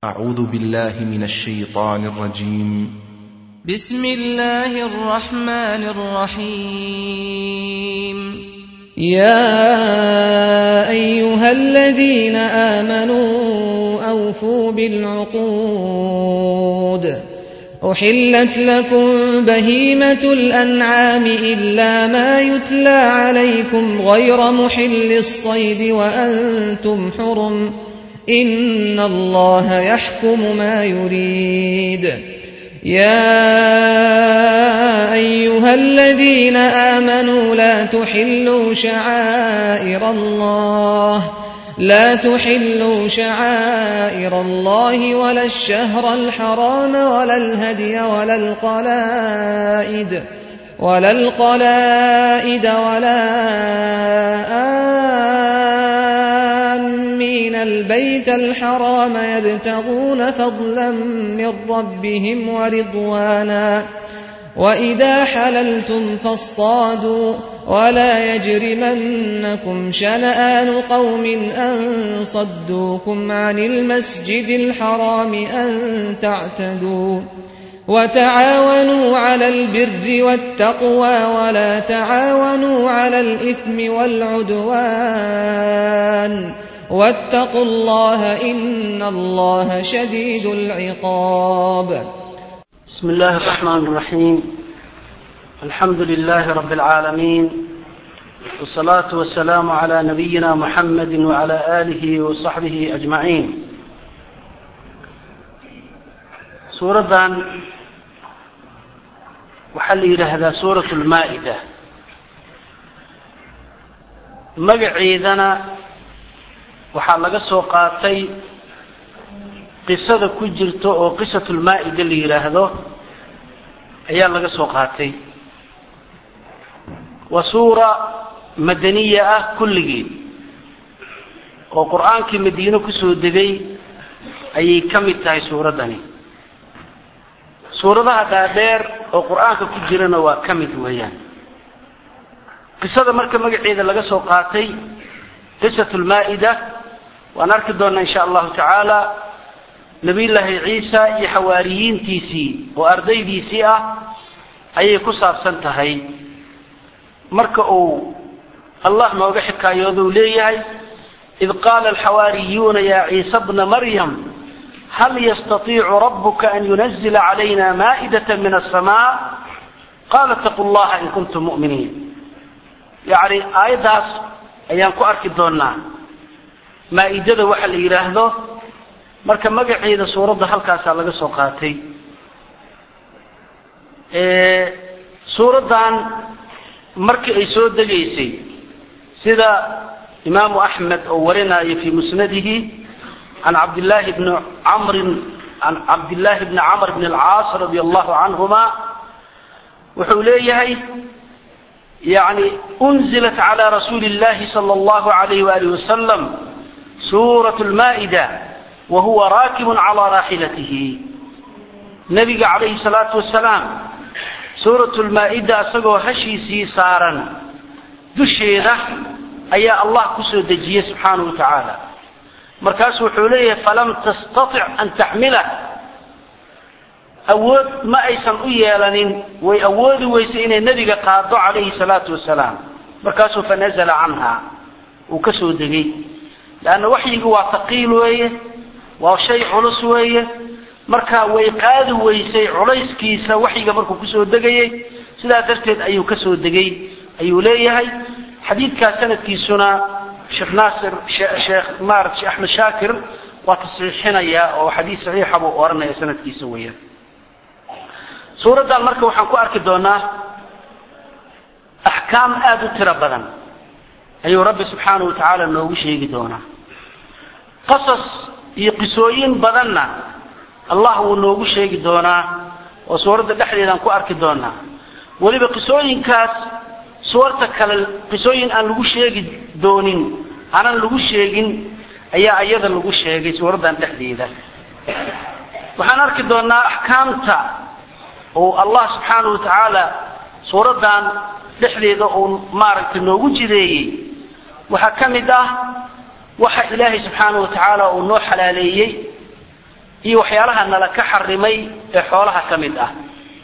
أعوذ بالله من الشيطان الرجيم بسم الله الرحمن الرحيم يا ايها الذين امنوا اوفوا بالعقود احلت لكم بهيمه الانعام الا ما يتلى عليكم غير محل الصيد وانتم حرم ان الله يحكم ما يريد يا ايها الذين امنوا لا تحلوا شعائر الله لا تحلوا شعائر الله ولا الشهر الحرام ولا الهدي ولا القلائد ولا القلائد ولا آمين البيت الحرام يبتغون فضلا من ربهم ورضوانا وإذا حللتم فاصطادوا ولا يجرمنكم شنآن قوم أن صدوكم عن المسجد الحرام أن تعتدوا وتعاونوا على البر والتقوى ولا تعاونوا على الإثم والعدوان واتقوا الله إن الله شديد العقاب بسم الله الرحمن الرحيم الحمد لله رب العالمين والصلاة والسلام على نبينا محمد وعلى آله وصحبه أجمعين suuraddan waxaa la yidhaahdaa suurat lmaa-ida magaceedana waxaa laga soo qaatay qisada ku jirta oo qisatulmaa-ida la yidhaahdo ayaa laga soo qaatay waa suura madaniya ah kulligeed oo qur-aankii madiine kusoo degay ayay ka mid tahay suuraddani suuradaha dhaadheer oo qur-aanka ku jirana waa ka mid weeyaan qisada marka magaceeda laga soo qaatay qisatulmaa-ida waan arki doonaa insha allahu tacaala nabiyullaahi ciisa iyo xawaariyiintiisii oo ardaydiisii ah ayay ku saabsan tahay marka uu allah nooga xikaayoodu leeyahay id qaala alxawaariyuuna ya ciisa bna maryam hal yastaiicu rabuka an yunazila calayna maa'idata min asamaa qaala itaqu llaha in kuntum mu'miniin yacni aayaddaas ayaan ku arki doonaa maa-idada waxa la yidhaahdo marka magaceeda suuradda halkaasaa laga soo qaatay suuraddan markii ay soo degaysay sida imaamu axmed oo warinayo fi musnadihi can cabdillaahi bni camrin can cabdillaahi bni camr bn alcaas radi allahu canhuma wuxuu leeyahay yani unzilat cala rasuuli llahi sala allahu alayh waalih wasalam suurat lmaa-ida wa huwa raakibun calaa raaxilatihi nabiga calayhi salaatu wasalaam suurat lmaa-ida isagoo hashiisii saaran dusheeda ayaa allah kusoo dejiyey subxaanahu wa tacaala markaasu wuxuu leeyahay falam tastatic an taxmila awood ma aysan u yeelanin way awoodi weysay inay nebiga qaado calayhi salaatu wasalaam markaasuu fanazala canha uu ka soo degay leanna waxyigu waa taqiil weeye waa shay culus weeye marka way qaadi weysay culayskiisa waxyiga markuu kusoo degayay sidaa darteed ayuu kasoo degay ayuu leeyahay xadiidkaas sanadkiisuna sheekh naasir sheekh marat sheekh axmed shaakir waa tasxiixinaya oo xadiis saxiixa buu oranaya sanadkiisa weeyaan suuraddan marka waxaan ku arki doonaa axkaam aada u tiro badan ayuu rabbi subxaanahu watacaala noogu sheegi doonaa qasas iyo qisooyin badanna allah wuu noogu sheegi doonaa oo suuradda dhexdeedaan ku arki doonaa weliba qisooyinkaas suwarta kale qisooyin aan lagu sheegi doonin aanan lagu sheegin ayaa iyada lagu sheegay suuraddan dhexdeeda waxaan arki doonaa axkaamta oo allah subxaanahu watacaala suuraddan dhexdeeda uu maaragtay noogu jideeyey waxaa ka mid ah waxa ilaahay subxaanahu watacaala uu noo xalaaleeyey iyo waxyaalaha nala ka xarimay ee xoolaha ka mid ah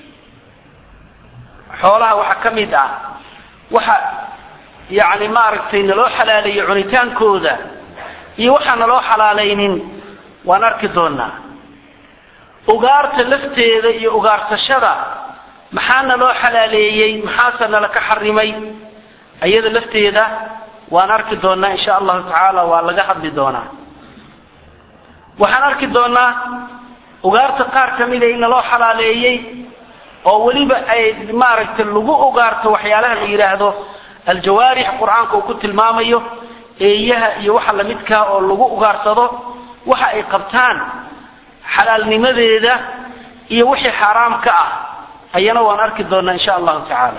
xoolaha waxaa ka mid ah waxa yacni maaragtay naloo xalaaleeyey cunitaankooda iyo waxaan naloo xalaalaynin waan arki doonaa ugaarta lafteeda iyo ugaarsashada maxaa naloo xalaaleeyey maxaase nala ka xarimay iyada lafteeda waan arki doonaa insha allahu tacaala waa laga hadli doonaa waxaan arki doonaa ugaarta qaar kamida in naloo xalaaleeyey oo weliba ay maaragtay lagu ugaarto waxyaalaha la yidhaahdo aljawaarix qur-aanka uu ku tilmaamayo eeyaha iyo waxa lamidkaa oo lagu ugaarsado waxa ay qabtaan xalaalnimadeeda iyo wixii xaaraam ka ah ayana waan arki doonaa insha allahu tacaala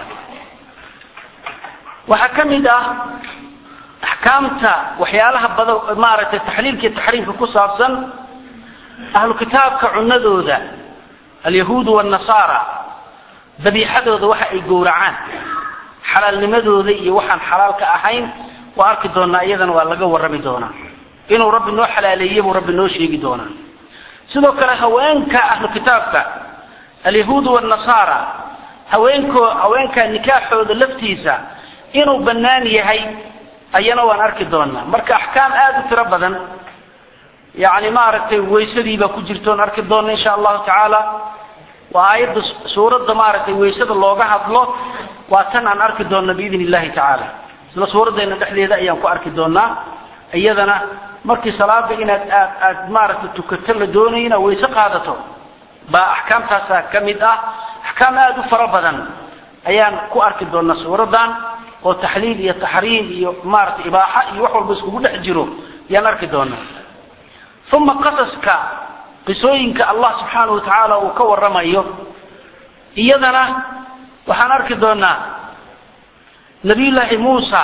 waxaa ka mid ah axkaamta waxyaalaha bada maaragtay taxliilka iyo taxriimka ku saabsan ahlu kitaabka cunadooda alyahuudu waalnasaara dabiixadooda waxa ay gowracaan xalaalnimadooda iyo waxaan xalaal ka ahayn waa arki doonaa iyadana waa laga warrami doonaa inuu rabbi noo xalaaleeye buu rabbi noo sheegi doonaa sidoo kale haweenka ahlu kitaabka alyahuudu waalnasaara haweenko haweenka nikaaxooda laftiisa inuu bannaan yahay ayana waan arki doonaa marka axkaam aada u tiro badan yacni maaragtay waysadiibaa ku jirtoon arki doona insha allahu tacaala waa aayadda suuradda maaragtay waysada looga hadlo waa tan aan arki doona biidn illahi tacaala isla suuraddeena dhexdeeda ayaan ku arki doonaa iyadana markii salaada inaad aad aad maaragtay tukato la doonayo inaad wayse qaadato baa axkaamtaasaa ka mid ah axkaam aada u fara badan ayaan ku arki doonaa suuraddan oo taxliil iyo taxriim iyo maaragtay ibaaxa iyo wax walba iskugu dhex jiro ayaan arki doonaa uma qasaska qisooyinka allah subxaanahu watacaala uu ka waramayo iyadana waxaan arki doonaa nabiyullaahi muusa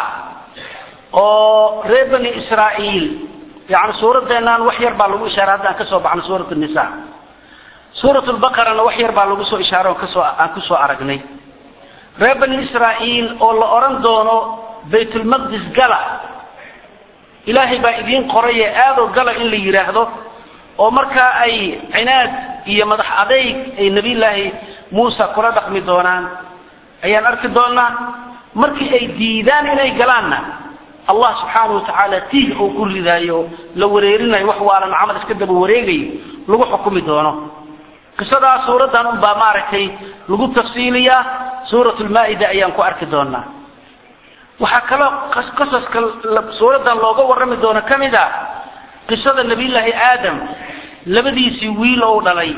oo reer bani israa'iil yani suuraddeenaan wax yar baa lagu ishaaray hadda aan kasoo baxno suurat nisa suurat lbaqarana wax yar baa lagu soo ishaaray on kasoo aan kusoo aragnay reer bani israa'iil oo la odhan doono baytulmaqdis gala ilaahay baa idiin qoraye aadoo gala in la yidhaahdo oo markaa ay cinaad iyo madax adayg ay nebiyullaahi muusa kula dhaqmi doonaan ayaan arki doonaa markii ay diidaan inay galaanna allah subxaanahu watacaala tiih uu ku ridaayo la wareerinayo wax waalan camal iska daba wareegayo lagu xukumi doono qisadaa suuraddan unbaa maaragtay lagu tafsiiliyaa suurat lmaa-ida ayaan ku arki doonaa waxaa kaloo qasaska suuraddan looga warrami doono ka mid a qisada nabiyullaahi aadam labadiisii wiil ou dhalay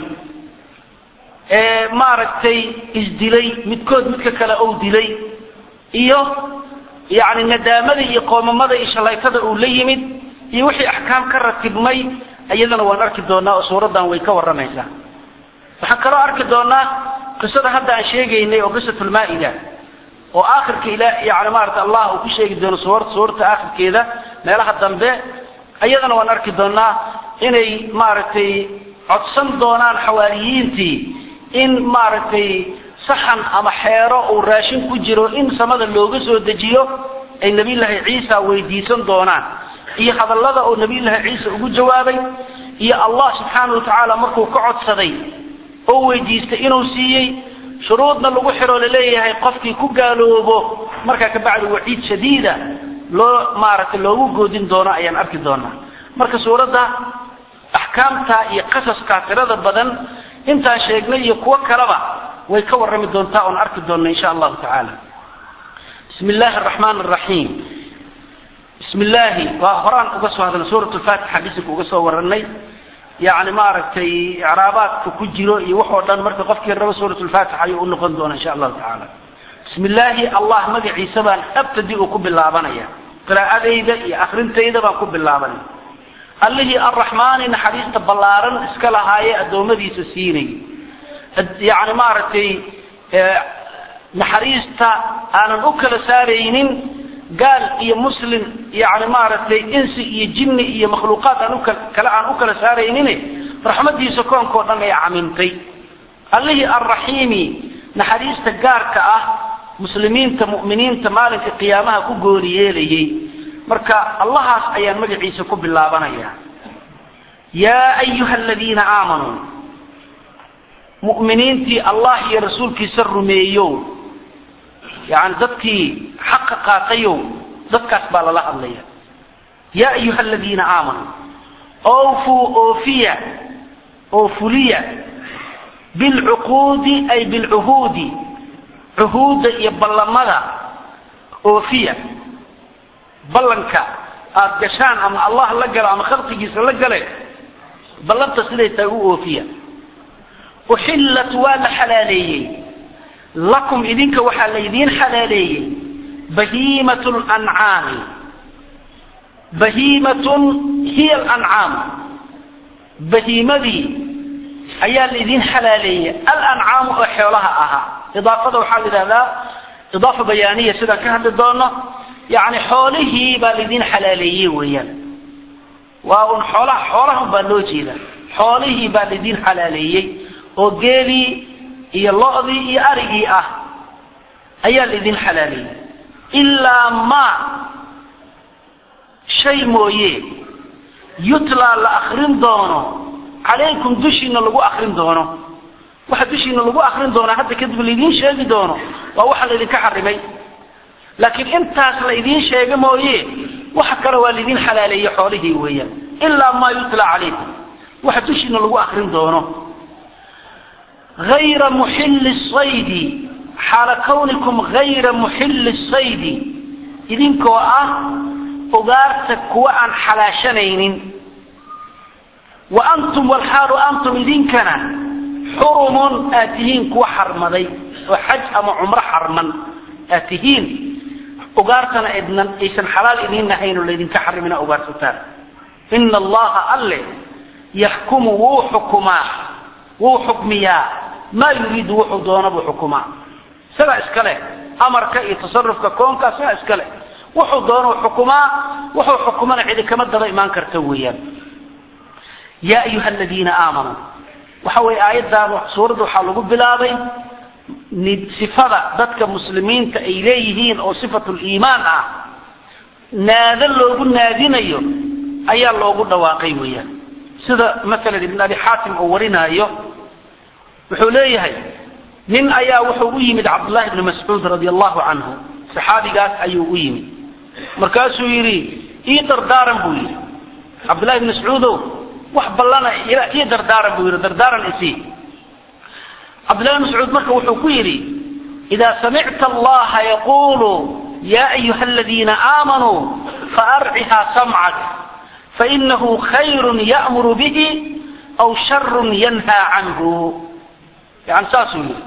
ee maaragtay isdilay midkood midka kale ou dilay iyo yacni nadaamada iyo qoomamada iyo shalaytada uu la yimid iyo wixii axkaam ka ratibmay iyadana waan arki doonaa oo suuraddan way ka warramaysaa waxaan kaloo arki doonaa qisada hadda aan sheegaynay oo qisatulmaa-ida oo aakhirka ila yani maarata allah uu ku sheegi doono suur suurta aakhirkeeda meelaha dambe iyadana waan arki doonaa inay maaragtay codsan doonaan xawaariyiintii in maaragtay saxan ama xeero uu raashin ku jiro in samada looga soo dejiyo ay nebiyullaahi ciisa weydiisan doonaan iyo hadallada oo nebiyullaahi ciisa ugu jawaabay iyo allah subxaanahu watacaala markuu ka codsaday oo weydiistay inuu siiyey shuruudna lagu xiro laleeyahay qofkii ku gaaloobo markaa kabacdi waciid shadiida loo maaragtay loogu goodin doono ayaan arki doonaa marka suuradda axkaamta iyo qasaskaa tirada badan intaan sheegnay iyo kuwo kaleba way ka warrami doontaa oon arki doona insha allahu tacaala bismi illaahi araxmaan araxiim bismi illaahi waa horaan uga soo hadlay suurat lfaatixa bisinka uga soo warranay yani maaragtay icraabaadka ku jiro iyo waxoo dhan marka qofkii rabo suurat lfaatixa ayuu unoqon doona insha allahu tacaala bismi illaahi allah magaciisa baan abtadi u ku bilaabanaya qiraa'adayda iyo akrintayda baan ku bilaabanaya allihii arraxmaani naxariista ballaaran iska lahaaye addoommadiisa siinay yani maaragtay naxariista aanan u kala saaraynin gaal iyo muslim yani maaragtay insi iyo jinni iyo makhluuqaad aan uka kale aan u kala saaraynin raxmadiisa koonkao dhan ay camimtay allihii arraxiimi naxariista gaarka ah muslimiinta mu'miniinta maalinka qiyaamaha ku goori yeelayay marka allahaas ayaan magaciisa ku bilaabanaya yaa ayuha aladiina aamanuu mu'miniintii allah iyo rasuulkiisa rumeeyow yani dadkii xaqa qaatayow dadkaas baa lala hadlaya yaa ayuha aladiina aamanuu awfuu oofiya oo fuliya bilcuquudi ay bilcuhuudi cuhuudda iyo ballamada oofiya ballanka aada gashaan ama allah la galo ama khalqigiisa la gale ballanta siday tahay u oofiya uxillat waa la xalaaleeyey lakum idinka waxaa laydiin xalaaleeyey bahiimat lancaami bahiimatun hiya alancaam bahiimadii ayaa laydin xalaaleeyey alancaamu oo xoolaha ahaa idaafada waxaa la yidhahdaa idaafa bayaaniya sidaan ka hadli doono yani xoolihii baa laydin xalaaleeyey weeyaan waa un xoolaha xoolahan baa loo jeeda xoolihii baa laydin xalaaleeyey oo geelii iyo lo-dii iyo arigii ah ayaa laydin xalaaleeyey ilaa ma shay mooye yutlaa la akrin doono calaykum dushiina lagu akrin doono waxa dushiina lagu akrin doonaa hadda kadib laydiin sheegi doono waa waxa laydinka xarimay laakiin intaas la idiin sheega mooye waxa kale waa laydin xalaaleeyey xoolihii weeyaan ilaa maa yutla calaykum waxa dushiina lagu akrin doono hayra muxilli saydi xaala kawnikum hayra muxilli saydi idinkoo ah ugaarta kuwa aan xalaashanaynin wa antum walxaalu antum idinkana xurumun aad tihiin kuwa xarmaday oo xaj ama cumro xarman aad tihiin ugaartana idnan aysan xalaal idiin ahayn oo laydinka xarimina ugaarsataan ina allaha alle yaxkumu wuu xukumaa wuu xukmiyaa maa yuriidu wuxuu doona buu xukumaa isagaa iska leh amarka iyo tasarufka koonka isagaa iska leh wuxuu doonuu xukumaa wuxuu xukumana cidi kama daba imaan karta weeyaan yaa ayuha aladiina aamanuu waxa weye aayaddan suuradda waxaa lagu bilaabay sifada dadka muslimiinta ay leeyihiin oo sifatu liimaan ah naado loogu naadinayo ayaa loogu dhawaaqay weeyaan sida masalan ibn abi xaatim uu warinaayo wuxuu leeyahay nin ayaa wuxuu u yimid cabdullahi ibni mascuud radi allahu canhu saxaabigaas ayuu u yimid markaasuu yidhi ii dardaaran buu yidhi cabdullahi ibni mascuudow wax ballana ii dardaaran buu yidhi dardaaran isii cabdullahi ibn mascuud marka wuxuu ku yidhi idaa samicta allaha yaqulu ya ayuha aladiina aamanuu faarcihaa samcak fainahu khayrun ya'muru bihi aw sharun yanhaa canhu yani saasuu yidhi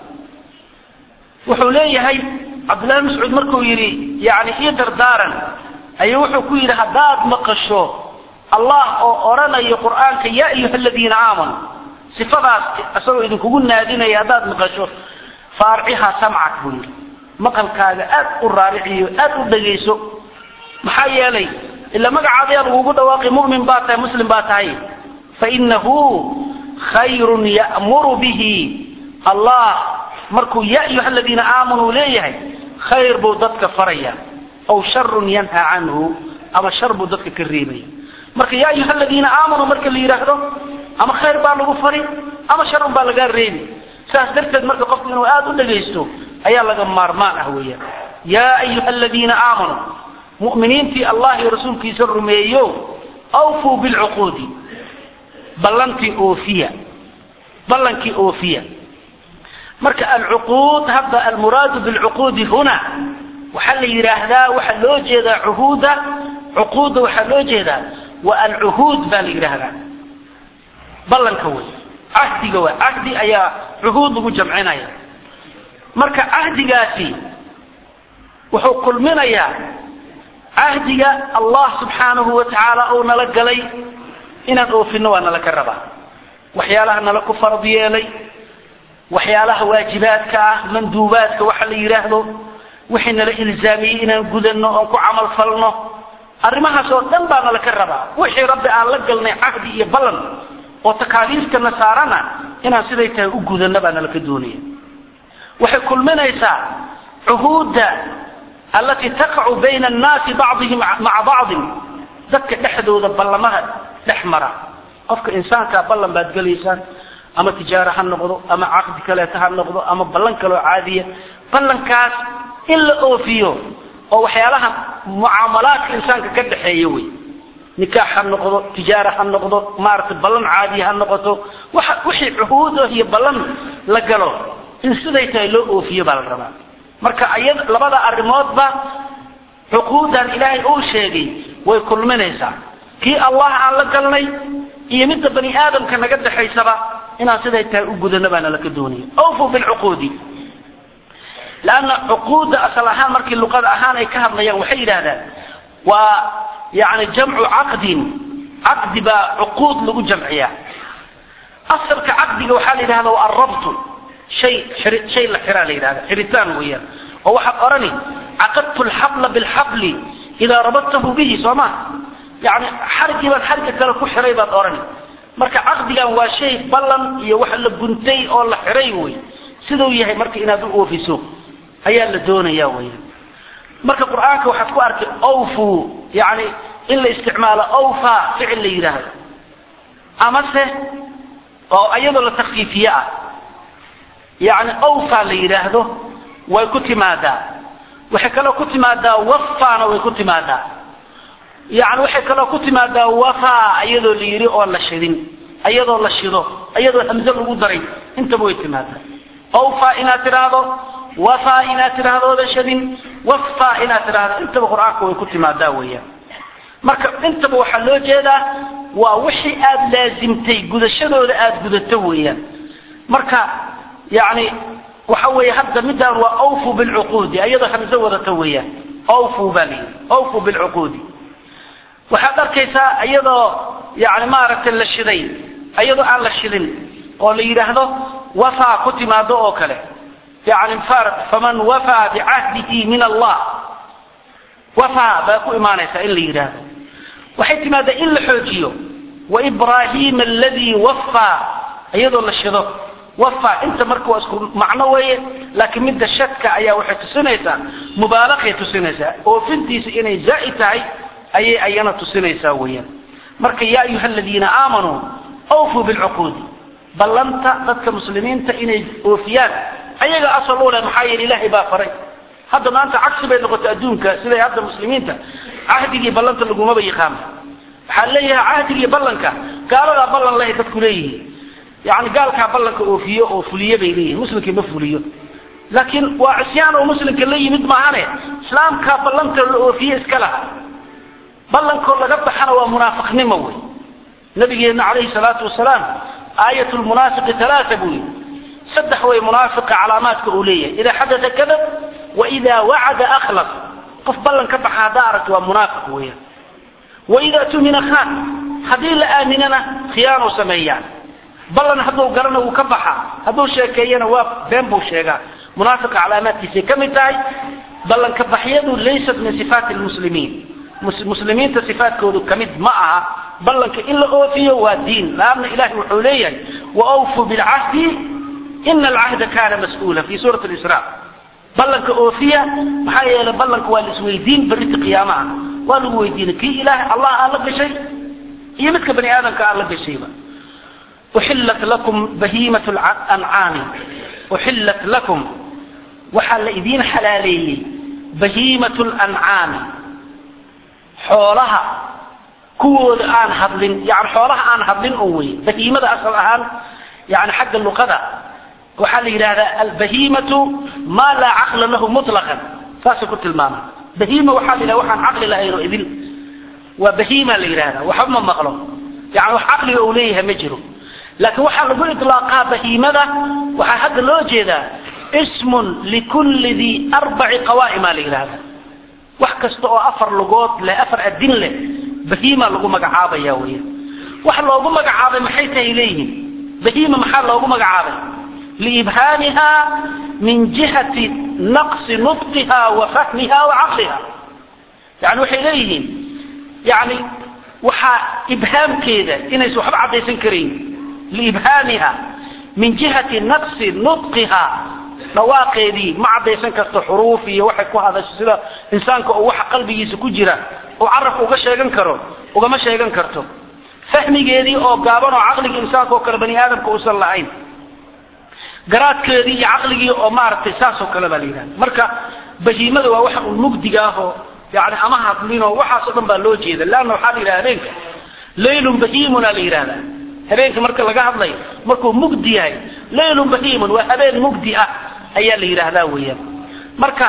wuxuu leeyahay cabdullahi ibn mascuud markuu yidhi yani ii dardaaran ayuu wuxuu ku yidhi haddaad maqasho allah oo odhanayo qur'aanka ya ayuha aladiina aamanuu sifadaas isagoo idinkugu naadinaya haddaad maqasho faarcihaa samcak buu yidhi maqalkaaga aad u raariciyo aad u dhegayso maxaa yeelay ila magacaadayaa lagugu dhawaaqi mu'min baa tahay muslim baa tahay fainahu khayrun ya'muru bihi allah markuu ya ayuha aladiina aamanuu leeyahay khayr buu dadka faraya aw sharun yanhaa canhu ama shar buu dadka ka reebaya marka ya ayuha aladiina aamanuu marka la yidhaahdo ama khayr baa lagu fari ama sharun baa lagaa reebi saas darteed marka qofku inuu aada u dhagaysto ayaa laga maarmaan ah weeyaan yaa ayuha aladiina aamanuu mu'miniintii allah iyo rasuulkiisa rumeeyo awfuu bilcuquudi ballantii oofiya ballankii oofiya marka alcuquud hadda almuraadu bilcuquudi huna waxaa la yidhaahdaa waxaa loo jeedaa cuhuuda cuquudda waxaa loo jeedaa wa alcuhuud baa la yidhaahdaa ballanka wey cahdiga wey cahdi ayaa cuhuud lagu jamcinaya marka cahdigaasi wuxuu kulminayaa cahdiga allah subxaanahu wa tacaala uu nala galay inaan oofino waa nala ka rabaa waxyaalaha nala ku farad yeelay waxyaalaha waajibaadka ah manduubaadka waxa la yidhaahdo wixii nala ilzaamiyey inaan gudano oon ku camal falno arrimahaas oo dhan baa nala ka rabaa wixii rabbi aan la galnay cahdi iyo ballan oo takaaliiftana saarana inaan siday tahay u gudano baa nala ka doonaya waxay kulminaysaa cuhuudda allatii taqacu bayna annaasi bacdihim maca bacdin dadka dhexdooda ballamaha dhex mara qofka insaankaa ballan baad gelaysaan ama tijaaro ha noqdo ama caqdi kaleeta ha noqdo ama ballan kaloo caadiya ballankaas in la oofiyo oo waxyaalaha mucaamalaadka insaanka ka dhexeeya wey nikaax ha noqdo tijaara ha noqdo maaragtay ballan caadiya ha noqoto waxa wixii cuhuud ah iyo ballan la galo in siday tahay loo oofiyo baa la rabaa marka aya labada arrimoodba cuquudan ilaahay uu sheegay way kulminaysaa kii allah aan la galnay iyo midda bani aadamka naga dhexaysaba inaan siday tahay u gudano baana laka doonaya awfu bilcuquudi lanna cuquudda asal ahaan markii luqada ahaan ay ka hadlayaan waxay yidhahdaan waa yani jamcu caqdin caqdi baa cuquud lagu jamciyaa asalka caqdiga waxaa la yidhahda waa arabtu shay shay la xiraa la yidhahda xiritaan weeyaan oo waxaad odhani caqadtu lxabla bilxabli idaa rabadtahu bihi soo ma yani xarigii baad xariga kale ku xiray baad odhani marka caqdigan waa shay ballan iyo wax la guntay oo la xiray wey siduu yahay marka inaad u oofiso ayaa la doonaya weyan marka qur-aanka waxaad ku arkay awfu yani in la isticmaalo awfa ficil la yidhaahdo amase oo iyadoo la takfiifiye ah yani awfa la yidhaahdo way ku timaadaa waxay kaloo ku timaadaa wafana way ku timaadaa yani waxay kaloo ku timaadaa wafa iyadoo la yidhi oo la shidin iyadoo la shido iyadoo hamze lagu daray intaba way timaadaa awfa inaad tidhaahdo wafa inaad tidhaahdo oodan shadin wafa inaad tidhaahdo intaba qur-aanka way ku timaadaa weeyaan marka intaba waxaa loo jeedaa waa wixii aada laasimtay gudashadooda aada gudato weeyaan marka yani waxa weeye hadda midaan waa awfu bilcuquudi iyadoo hamse wadato weeyaan awfu baa layidhi awfu bilcuquudi waxaad arkaysaa iyadoo yani maaragtay la shiday iyadoo aan la shidin oo la yidhaahdo wafaa ku timaado oo kale yani far faman wafaa bicahdihi min allah wafaa baa ku imaanaysaa in la yidhaahdo waxay timaadaa in la xoojiyo waibrahima aladii wafaa iyadoo la shido wafa inta marka waa isku macno weeye laakiin midda shadka ayaa waxay tusinaysaa mubaalaqay tusinaysaa oofintiisa inay zaa'id tahay ayay ayana tusinaysaa weeyaan marka yaa ayuha aladiina aamanuu awfuu bilcuquudi ballanta dadka muslimiinta inay oofiyaan ayaga asal u leh maxaa yeele ilaahay baa faray hadda maanta cagsi bay noqotay adduunka siday hadda muslimiinta cahdigii ballanta lagumaba yaqaano waxaa leeyahay cahdigii ballanka gaaladaa ballan lehay dadku leeyihiin yani gaalkaa ballanka oofiyo oo fuliye bay leeyihin muslimkii ma fuliyo laakiin waa cisyaan oo muslimka la yimid maahane islaamkaa ballanta la oofiye iska laha ballankoo laga baxana waa munaafiqnimo wey nabigeena calayhi salaatu wasalaam aayat lmunaafiqi alaaa buu yidhi saddex way munaafiqa calaamaadka uu leeyahay idaa xadata kadab wa idaa wacada akhlaf qof ballan ka baxa haddaa aragto waa munaafiq weeyaan wa idaa tumina khan haddii la aaminana khiyaanu sameeyaan ballan hadduu garana wuu ka baxa hadduu sheekeeyana waa been buu sheegaa munaafiqa calaamaadkiisay ka mid tahay ballanka baxyadu laysat min sifaati lmuslimiin muslimiinta sifaatkoodu kamid ma aha ballanka in la oofiyo waa diin laanna ilahi wuxuu leeyahay waawfuu bilcahdi ina alcahda kana mas-uula fi suurati lisra ballanka oofiya maxaa yeelay ballanka waa laisweydiin berrita qiyaamaha waa lagu weydiinay kii ilaah allah aan la gashay iyo midka bani aadamka aan la gashayba uxillat lakum bahiimat lancaami uxillat lakum waxaa la idiin xalaaleeyey bahiimat lancaami xoolaha kuwooda aan hadlin yani xoolaha aan hadlin un wey bahiimada asal ahaan yani xagga luqada waxaa la yidhahdaa albahimatu ma laa caqla lahu mutlaqan saasay ku tilmaama bahima waxaa la yidhahda waxaan caqli lahayn oo idin waa bahima la yidhahda waxba ma maqlo yani wax caqliga uu leeyahay ma jiro laakiin waxaa lagu ilaaqaa bahimada waxaa hadda loo jeedaa ismun likulli di arbaci qawaa'ima la yidhahda wax kasta oo afar lugood leh afar adin leh bahima lagu magacaabaya weya wax loogu magacaabay maxay tahay leeyihiin bahima maxaa loogu magacaabay liibhaamiha min jihati naqsi nutqiha wa fahmiha wa caqliha yani waxay leeyihiin yani waxaa ibhaamkeeda inaysan waxba caddaysan karayn liibhaamiha min jihati naqsi nutqiha dhawaaqeedii ma caddaysan karto xuruuf iyo waxay ku hadasho sida insaanka oo waxa qalbigiisa ku jira oo carabka uga sheegan karo ugama sheegan karto fahmigeedii oo gaaban oo caqligii insaanka oo kale bani aadamka uusan lahayn garaadkeedii iyo caqligii oo maaragtay saas oo kale baa la yidhahda marka bahiimada waa waxa un mugdiga ah oo yani ama hadlin oo waxaas oo dhan baa loo jeeda leanna waxaa la yidhaha habeenka laylun bahiimunaa la yidhahda habeenka marka laga hadlayo markuu mugdi yahay laylun bahiimun waa habeen mugdi ah ayaa la yidhaahdaa weeyaan marka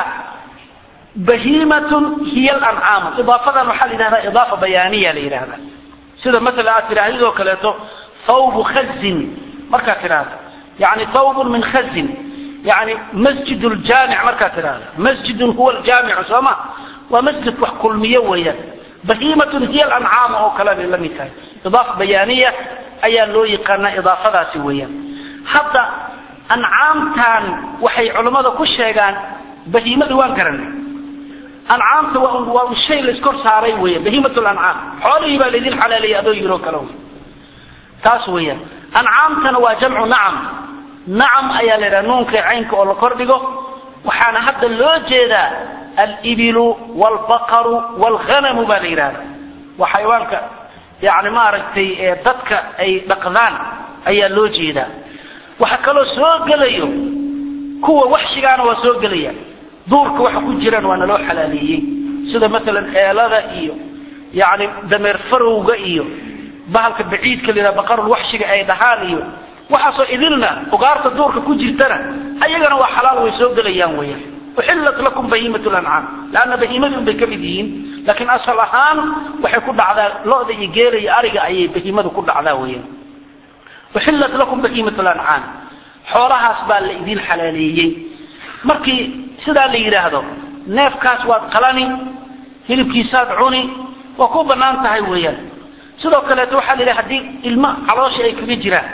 bahiimatun hiya alancaamu idaafadan waxaa la yidhahdaa idaafa bayaaniya la yidhahdaa sida masala aad tidhaahdid oo kaleeto thawbu khazin markaad tidhaahdo yani thawbun min khazin yani masjid ljaamic markaad tidhaahdo masjidun huwa ljaamicu soo ma waa masjid wax kulmiyo weeyaan bahiimatun hiya alancaamu oo kale bay la mid tahay idaafa bayaaniya ayaa loo yaqaanaa idaafadaasi weeyaan hadda ancaamtan waxay culammada ku sheegaan bahiimada waan garanay ancaamta waa un waa un shay la iskor saaray weya bahiimat lancaam xoolihii baa laydin xalaaleeyay adoo yiroo kale wey taas weeyaan ancaamtana waa jamcu nacam nacam ayaa la yidhaha nuunka caynka oo la kordhigo waxaana hadda loo jeedaa alibilu waalbaqaru waalghanamu baa la yidhahda waa xayawaanka yani maaragtay dadka ay dhaqdaan ayaa loo jeedaa waxa kaloo soo gelayo kuwa waxshigaana waa soo gelaya duurka waxa ku jiraan waa naloo xalaaleeyey sida maalan eelada iyo yani dameer farowga iyo bahalka baciidka la yidhaha baqarul waxshiga ay dhahaan iyo waxaasoo idilna ugaarta duurka ku jirtana ayagana waa xalaal way soo gelayaan weeyaan uxillat lakum bahiimat lancaam laanna bahiimadii un bay ka mid yihiin laakiin asal ahaan waxay ku dhacdaa lo-da iyo geela iyo ariga ayay bahiimadu ku dhacdaa weeyaan uxillat lakum bahiimat lancaam xoolahaas baa la idin xalaaleeyey markii sidaa la yidhaahdo neefkaas waad qalani hilibkiisaad cuni waa ku banaan tahay weeyaan sidoo kaleeto waxaa la yidhaha haddii ilmo caloosha ay kaga jiraan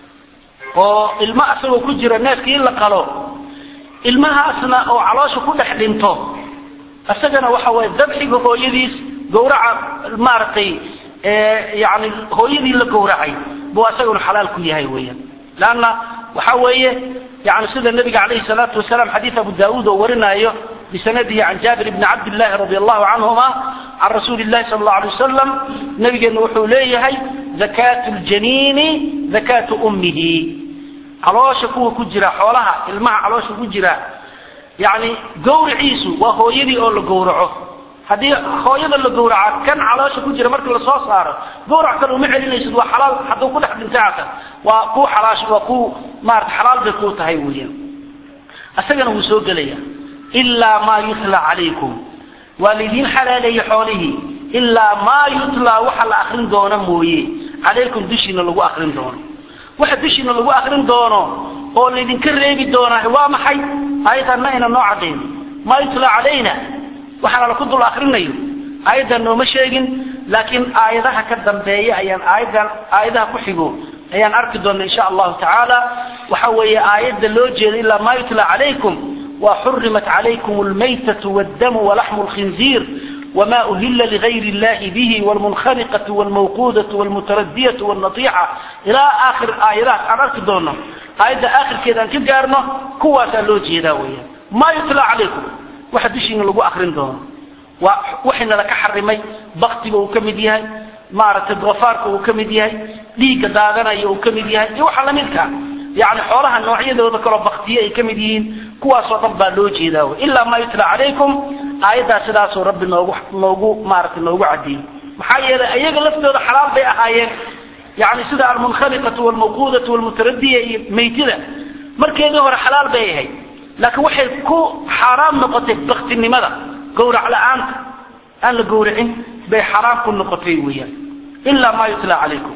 oo ilmo asagoo ku jira neefkii in la qalo ilmahaasna oo caloosha ku dhex dhinto isagana waxa waye dabxiga hooyadiis gawraca maaragtay yani hooyadii la gawracay buu asaguna xalaal ku yahay weeyaan leanna waxa weeye yani sida nabiga calayhi salaatu wasalaam xadiid abu daauud oo warinaayo bisanadihi can jaabir bni cabdillahi radi allahu canhuma can rasuuli llahi sala allau alay wasalam nabigeena wuxuu leeyahay zakaatu ljaniini zakaatu ummihi caloosha kuwa ku jira xoolaha ilmaha caloosha ku jira yani gawriciisu waa hooyadii oo la gawraco haddii hooyada la gawraca kan caloosha ku jira markii lasoo saaro gawrac kale uma celinaysid waa xalaal hadduu ku dhex dhintay waa ku xalaash waa ku maarata xalaal bay kuu tahay weeyaan isagana wuu soo gelaya ilaa maa yutla calaykum waa laydin xalaaleeyey xoolihii ilaa maa yutla waxa la akrin doono mooye calaykum dushiina lagu akrin doono waxa dushiina lagu akrin doono oo laydinka reebi doonaa waa maxay ayadan ma ayna noo cadayn maa yutla calayna waxaana laku dul akrinayo aayaddan nooma sheegin laakiin aayadaha ka dambeeya ayaan aayadan aayadaha ku xigo ayaan arki doona insha allahu tacaala waxa weeye aayadda loo jeeda ilaa maa yutla calaykum wa xurimat calaykum almaytatu wاddamu walaxmu lkhinziir wma uhila ligayr illahi bihi wlmunkhaniqatu wlmawquudatu wlmutaradiyatu wlnatiixa ilaa aakhir aayadahaas aan arki doono aayadda aakhirkeeda aan ka gaarno kuwaasaa loo jeedaa weeyaan maa yutla calaykum waxa dushiina lagu akrin doono waa waxayna laka xarimay baktiga uu ka mid yahay maaragtay doofaarka uu ka mid yahay dhiigga daadanaya uu ka mid yahay iyo waxa lamidka yani xoolaha noocyadooda kaloo baktiye ay ka mid yihiin kuwaasoo dhan baa loo jeedaa wy ilaa maa yutla calaykum aayaddaa sidaasuu rabbi noogu noogu maaragtay noogu caddeeyey maxaa yeelay ayaga laftooda xalaal bay ahaayeen yani sida almunkhaniqatu walmawquudatu walmutaradiya iyo maytida markeedii hore xalaal bay ahayd laakiin waxay ku xaaraam noqotay baktinimada gawrac la-aanta aan la gawracin bay xaraam ku noqotay weeyaan ilaa maa yutla calaykum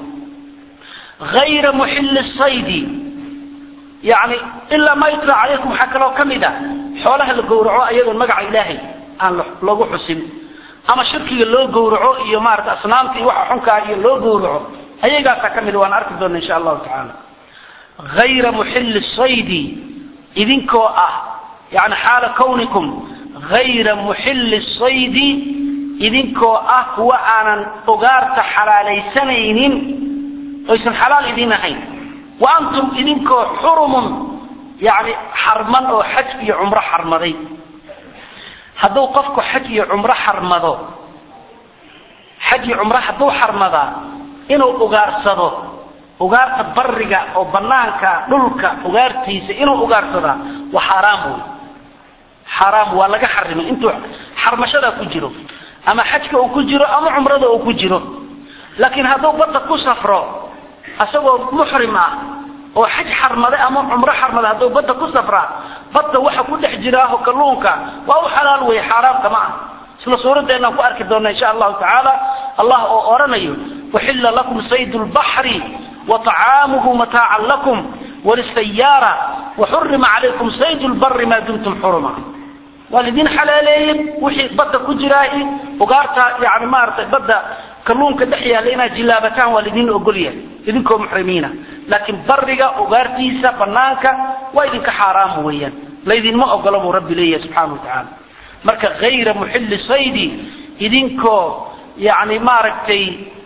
ayra muxilli saydi yani ilaa maa yutla calaykum waxaa kaloo ka mid a xoolaha la gawraco ayadoon magaca ilaahay aan lagu xusin ama shirkiga loo gawraco iyo maarata asnaamta iyo waxa xunkaa iyo loo gawraco ayagaasaa ka mid waan arki doona insha allahu tacaala ayra muxilli saydi idinkoo ah yani xaala kawnikum hayra muxilli saydi idinkoo ah kuwa aanan ugaarta xalaalaysanaynin oysan xalaal idin ahayn wa antum idinkoo xurumun yani xarman oo xaj iyo cumro xarmaday hadduu qofku xaj iyo cumro xarmado xaj iyo cumro hadduu xarmadaa inuu ugaarsado ugaarta bariga oo banaanka dhulka ugaartiisa inuu ugaarsadaa waa xaaraam wey xaaraam waa laga xarimay intuu xarmashadaa ku jiro ama xajka uu ku jiro ama cumrada uu ku jiro laakiin hadduu badda ku safro asagoo muxrim ah oo xaj xarmade ama cumro xarmade hadduu badda ku safraa badda waxa ku dhex jiraaho kalluunka waa u xalaal wey xaaraamka ma ah isla suuradeennaan ku arki doona insha allahu tacaala allah oo oranayo uxilla lakum saydu lbaxri وطعامه متاعا لكم وللسيارة وحرم عليكم صيد البر ما دمتم حرما والدين حلالين وحي بدا كجراهي وقارتا يعني ما ارتي بدا كلونك دحيا لنا جلابتان والدين اقوليا idinko muxrimiina laakiin bariga ugaartiisa banaanka waa idinka xaaraam weeyaan laydinma ogolo buu rabbi leeyahay subxaana watacaala marka hayra muxilli saydi idinkoo yani maaragtay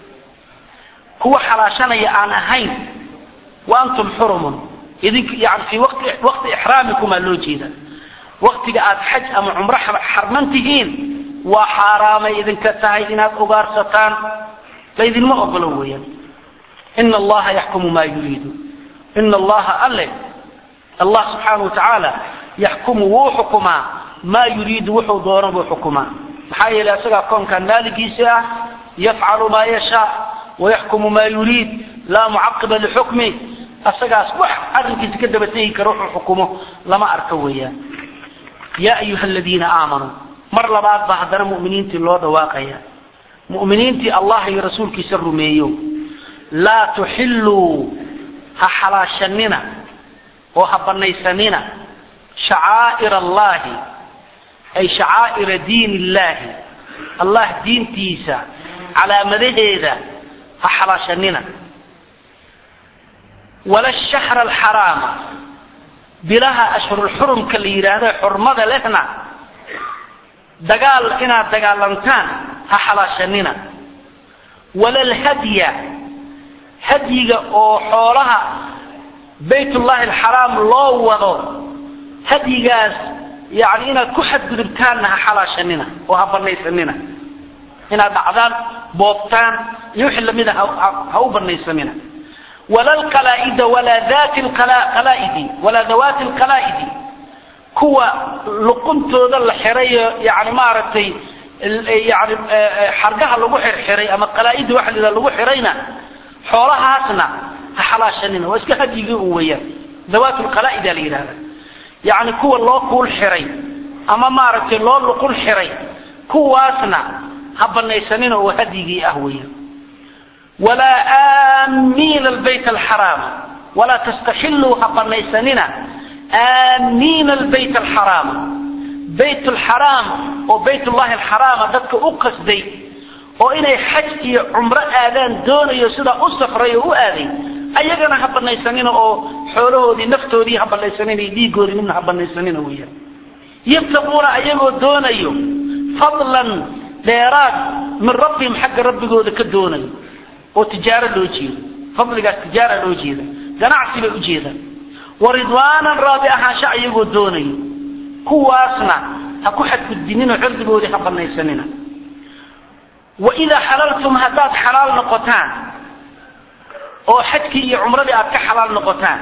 kuwa xalaashanaya aan ahayn wa antum xurumun idink yani fii waqti waqti ixraamikumaa loo jeeda waqtiga aad xaj ama cumro xarman tihiin waa xaaraamay idinka tahay inaad ugaarsataan laydinma ogolo weeyaan ina allaha yaxkumu maa yuriidu ina allaha alle allah subxaana wa tacaala yaxkumu wuu xukumaa maa yuriidu wuxuu doono buu xukumaa maxaa yeelay isagaa koonkan maaligiisa ah yafcalu maa yashaa wayaxkumu maa yuriid laa mucaqiba lixukmi asagaas wax arrinkiisa ka daba tegi kara wuxuu xukumo lama arko weeyaan yaa ayuha aladiina aamanuu mar labaad baa haddana mu'miniintii loo dhawaaqaya mu'miniintii allah iyo rasuulkiisa rumeeyo laa tuxilluu ha xalaashanina oo ha banaysanina shacaa'ir allahi ay shacaa'ira diin illahi allah diintiisa calaamadaheeda ha xalaashanina wala shahra alxaraama bilaha ashhurulxurumka la yidhaahdo xurmada lehna dagaal inaad dagaalantaan ha xalaashanina wala alhadya hadyiga oo xoolaha baytullahi alxaraam loo wado hadyigaas yani inaad ku xadgudubtaanna ha xalaashanina oo ha banaysanina inaad dhacdaan boobtaan iyo wixii lamida ha u banaysanina wala alqalaa'ida walaa dati qalaaidi walaa dawaati alqalaa'idi kuwa luquntooda la xirayo yani maaragtay yani xargaha lagu xirxiray ama qalaaida waxa la yidhaha lagu xirayna xoolahaasna ha xalaashanina waa iska hadyigii u weeyaan dawaat lqalaa'ida la yidhahda yani kuwa loo kuul xiray ama maaragtay loo luqul xiray kuwaasna ha banaysanina oo hadyigii ah weeyaan walaa aamiina albayt alxaraama walaa tastaxilluu ha banaysanina aamiina albayt alxaraama bayt alxaraam oo baytullahi alxaraama dadka u qasday oo inay xaj iyo cumro aadaan doonayo sidaa u safray oo u aaday ayagana ha banaysanina oo xoolahoodii naftoodii ha banaysanina iyo dhiigoodii midna ha banaysanina weeyaan yabtaquuna ayagoo doonayo fadlan dheeraad min rabbihim xagga rabbigooda ka doonayo oo tijaaro loo jeedo fadligaas tijaara loo jeeda ganacsi bay ujeedaan wa ridwaanan raadi ahaansha ayagoo doonayo kuwaasna ha ku xadgudbinino cirdigoodii ha banaysanina waidaa xalaltum haddaad xalaal noqotaan oo xajkii iyo cumradii aad ka xalaal noqotaan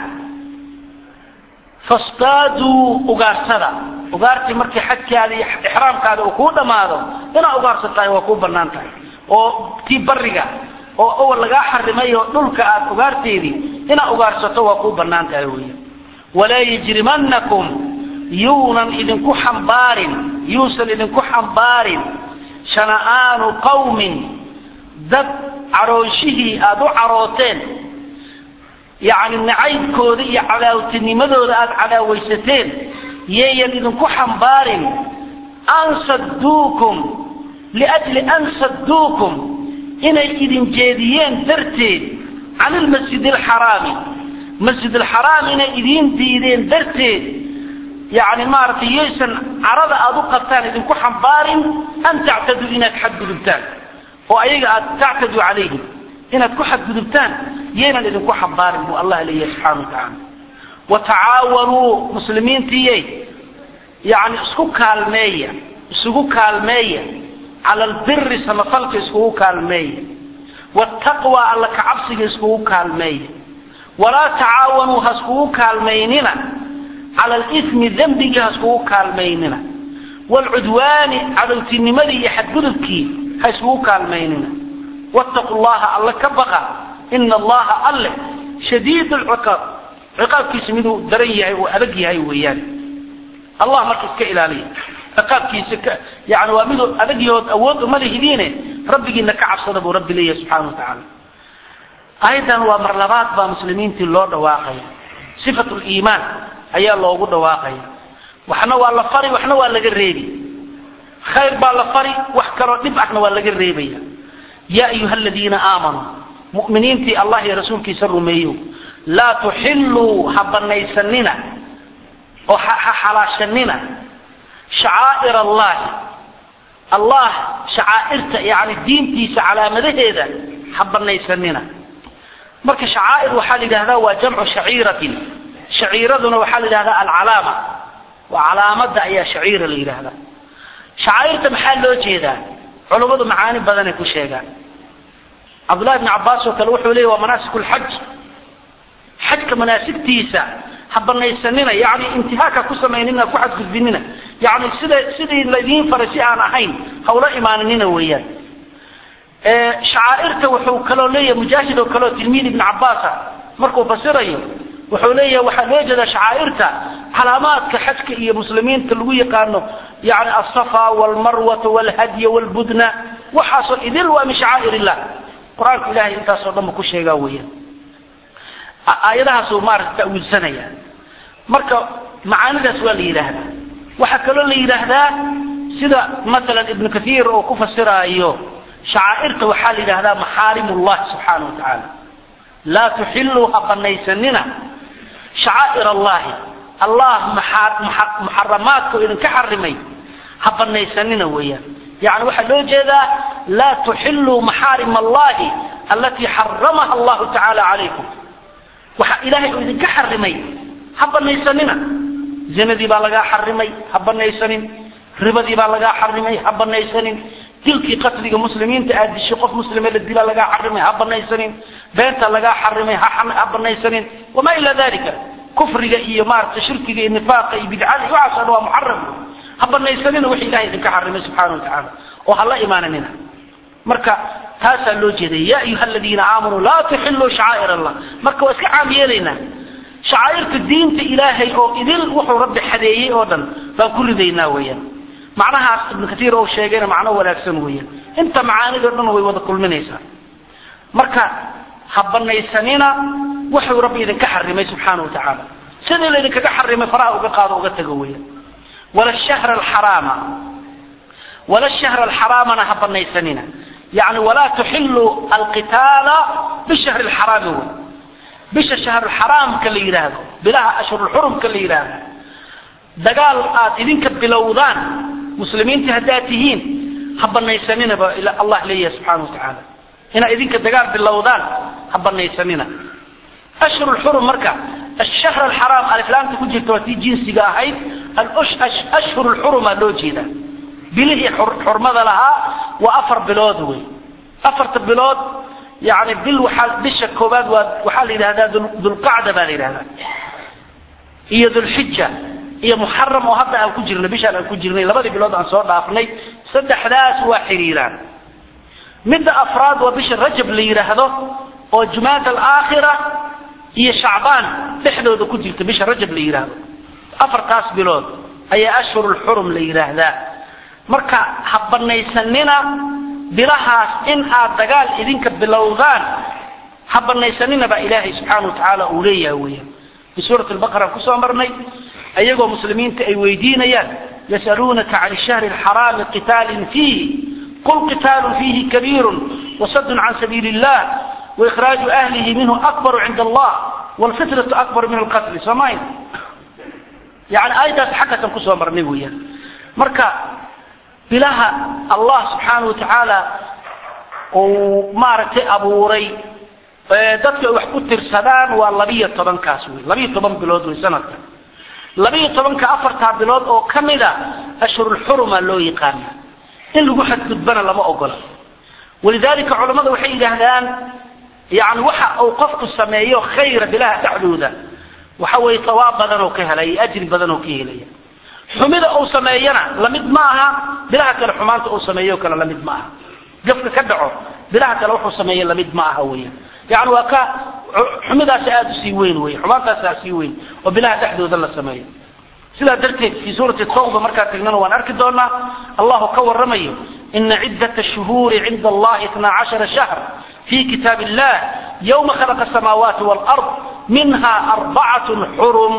fastaaduu ugaarsada ugaartii markii xajkaada iyo ixraamkaada uu kuu dhammaado inaad ugaarsataa waa kuu banaan tahay oo tii bariga oo awal lagaa xarimay oo dhulka aad ugaarteedii inaad ugaarsato waa kuu banaan tahay weya walaa yajrimanakum yuunan idinku xambaarin yuusan idinku xambaarin shana'aanu qawmin dad caroonshihii aada u carooteen yacni nacaybkooda iyo cadaawtinimadooda aada cadaawaysateen yeeyan idinku xambaarin an sadduukum liajli an sadduukum inay idin jeediyeen darteed can ilmasjid alxaraami masjid alxaraam inay idiin diideen darteed yani maaragtay yaysan carada aada u qabtaan idinku xambaarin an tactaduu inaad xadgudubtaan oo ayaga aad tactaduu calayhim inaad ku xadgudubtaan yaynan idinku xambaarin buu allah leeyahay subxana wa tacaala wa tacaawanuu muslimiintiyey yani isku kaalmeeya isugu kaalmeeya cala albiri samafalka iskugu kaalmeeya wattaqwa alla kacabsiga iskugu kaalmeeya walaa tacaawanuu ha iskugu kaalmaynina cala alismi dembigii ha iskugu kaalmaynina waalcudwaani cadowtinimadii iyo xadgudubkii ha iskugu kaalmaynina wattaqu llaha alle ka baqa ina allaha alle shadiid lciqaab ciqaabkiisa miduu daran yahay oo adag yahay weeyaan allah marka iska ilaaliya ciqaabkiisa ka yani waa miduu adag yahood awood uma lihidiine rabbigiina ka cabsada buu rabbi leeyahay subxana wa tacaala ayadan waa mar labaad baa muslimiintii loo dhawaaqaya sifat liimaan ayaa loogu dhawaaqaya waxna waa la fari waxna waa laga reebi khayr baa la fari wax kaloo dhib ahna waa laga reebaya ya ayuha aladiina aamanuu mu'miniintii allah iyo rasuulkiisa rumeeyo laa tuxilluu ha banaysanina oo ha xalaashanina shacaa'ir allahi allah shacaa'irta yani diintiisa calaamadaheeda ha banaysanina marka shacaa'ir waxaa la yidhahdaa waa jamcu shaciiratin shaciiraduna waxaa la yidhahdaa alcalaama waa calaamada ayaa shaciira la yidhahdaa shacaa'irta maxaa loo jeedaa culummadu macaani badanay ku sheegaan cabdullahi bni cabbaas oo kale wuxuu leeyay waa manaasik lxaj xajka manaasigtiisa ha banaysanina yani intihaaka ku samaynina ku xadgudbinina yani sida sidii laydiin faray si aan ahayn hawla imaaninina weeyaan shacaa'irta wuxuu kaloo leeyahay mujaahid oo kaleoo tilmiid ibn cabbaasa markuu fasirayo wuxuu leeyahay waxaa loo jeedaa shacaa'irta calaamaadka xajka iyo muslimiinta lagu yaqaano yani asafa walmarwata walhadya walbudna waxaasoo idil waa min shacaa'ir illah qur-aanka ilahay intaasoo dhan bu ku sheegaa weeyaan aayadahaasuu maarata ta'wiilsanaya marka macaanidaas waa la yidhaahdaa waxaa kaloo la yidhaahdaa sida masalan ibnu kathiir oo ku fasiraayo shacaa'irta waxaa la yidhahdaa maxaarim ullahi subxaana wa tacaala laa tuxilluu ha banaysanina shacaa'ir allahi allah muxaramaadka idinka xarimay ha banaysanina weeyaan yani waxaa loo jeedaa laa tuxilluu maxaarim allahi alatii xaramaha allahu tacaala calaykum waxa ilaahay uu idinka xarimay ha banaysanina zinadii baa lagaa xarimay ha banaysanin ribadii baa lagaa xarimay ha banaysanin dilkii qatliga muslimiinta aad dishay qof muslime la dilaa lagaa xarimay ha banaysanin beenta lagaa xarimay ha banaysanin wamaa ila dalika kufriga iyo maarata shirkiga iyo nifaaqa iyo bidcada iyo waxaas o dhan waa muxaram ha banaysanina wixii ilahay idinka xarimay subxana wa tacaala oo ha la imaananina marka taasaa loo jeeday ya ayuha aladiina aamanuu laa tuxiluu shacaa'ir allah marka waa iska caam yeelaynaa shacaa'irta diinta ilaahay oo idil wuxuu rabbi xadeeyey oo dhan baan ku ridaynaa weeyaan macnahaas ibnu katiir oo sheegayna macno wanaagsan weeyaan inta macaanidoo dhan way wada kulminaysaa marka ha banaysanina wuxuu rabbi idinka xarimay subxaana wa tacaala sidii laydinkaga xarimay faraha uga qaado uga tago weeyaan wala shahra alxaraama wala shahra alxaraamana ha banaysanina yani walaa tuxiluu alqitaala bishahri lxaraami wey bisha shahrulxaraamka la yidhaahdo bilaha ashhurulxurumka la yidhaahdo dagaal aad idinka bilowdaan muslimiinta haddaad tihiin ha banaysanina ba allah leeyahay subxana wa tacaala inaad idinka dagaal bilowdaan ha banaysanina ashhurulxurum marka ashahr alxaraam aliflaamta ku jirta waa tii jinsiga ahayd ashhur lxuruma loo jeedaa bilihii xurmada lahaa waa afar bilood wey afarta bilood yani bil waxaa bisha koobaad waa waxaa la yidhahdaa dulqacda baa la yidhahdaa iyo dulxija iyo muxaram oo hadda aan ku jirnay bishaan aan ku jirnay labadii bilood aan soo dhaafnay saddexdaas waa xiriiraan midda afraad waa bisha rajab la yidhaahdo oo jumaada alaakhira iyo shacbaan dhexdooda ku jirta bisha rajab la yidhaahdo afartaas bilood ayaa ashhurulxurum la yidhaahdaa marka ha banaysanina bilahaas in aad dagaal idinka bilowdaan ha banaysanina baa ilaahay subxaana wa tacaala uu leeyahay weeyaan fi suurat albaqara kusoo marnay ayagoo muslimiinta ay weydiinayaan yasaluunaka can shahri alxaraami qitaalin fiihi qul qitaalun fiihi kabiirun wasadun can sabiili illah waikhraaju ahlihi minhu akbaru cinda allah wlfitnatu akbaru min alqatli soomayn yani aayadaas xaggatan kusoo marnay weeyaan marka bilaha allah subxaana wa tacaala uu maaragtay abuuray dadka wax ku tirsadaan waa labiyo tobankaas wey labiyo toban bilood wey sanadka labiyo tobanka afartaa bilood oo kamida ashhurulxuruma loo yaqaana in lagu xadgudbana lama ogola walidalika culamada waxay yidhaahdaan yani waxa uu qofku sameeyo khayra bilaha dhexdooda waxa weeye tawaab badan oo ka helaya iyo ajri badan oo ka helaya xumida uu sameeyana lamid ma aha bilaha kale xumaanta uu sameeyo kale lamid ma aha gafka ka dhaco bilaha kale wuxuu sameeye lamid ma aha weya yani waa ka xumidaasi aada usii weyn wey xumaantaasa sii weyn oo bilaha dhexdooda la sameeyo sidaa darteed fi suurati tawba markaa tagnana waan arki doonaa allahu ka waramayo ina ciddata shuhuuri cinda allahi itna cashara shahr fi kitaab illah yawma khalaqa asamaawaati walard minha arbacatun xurum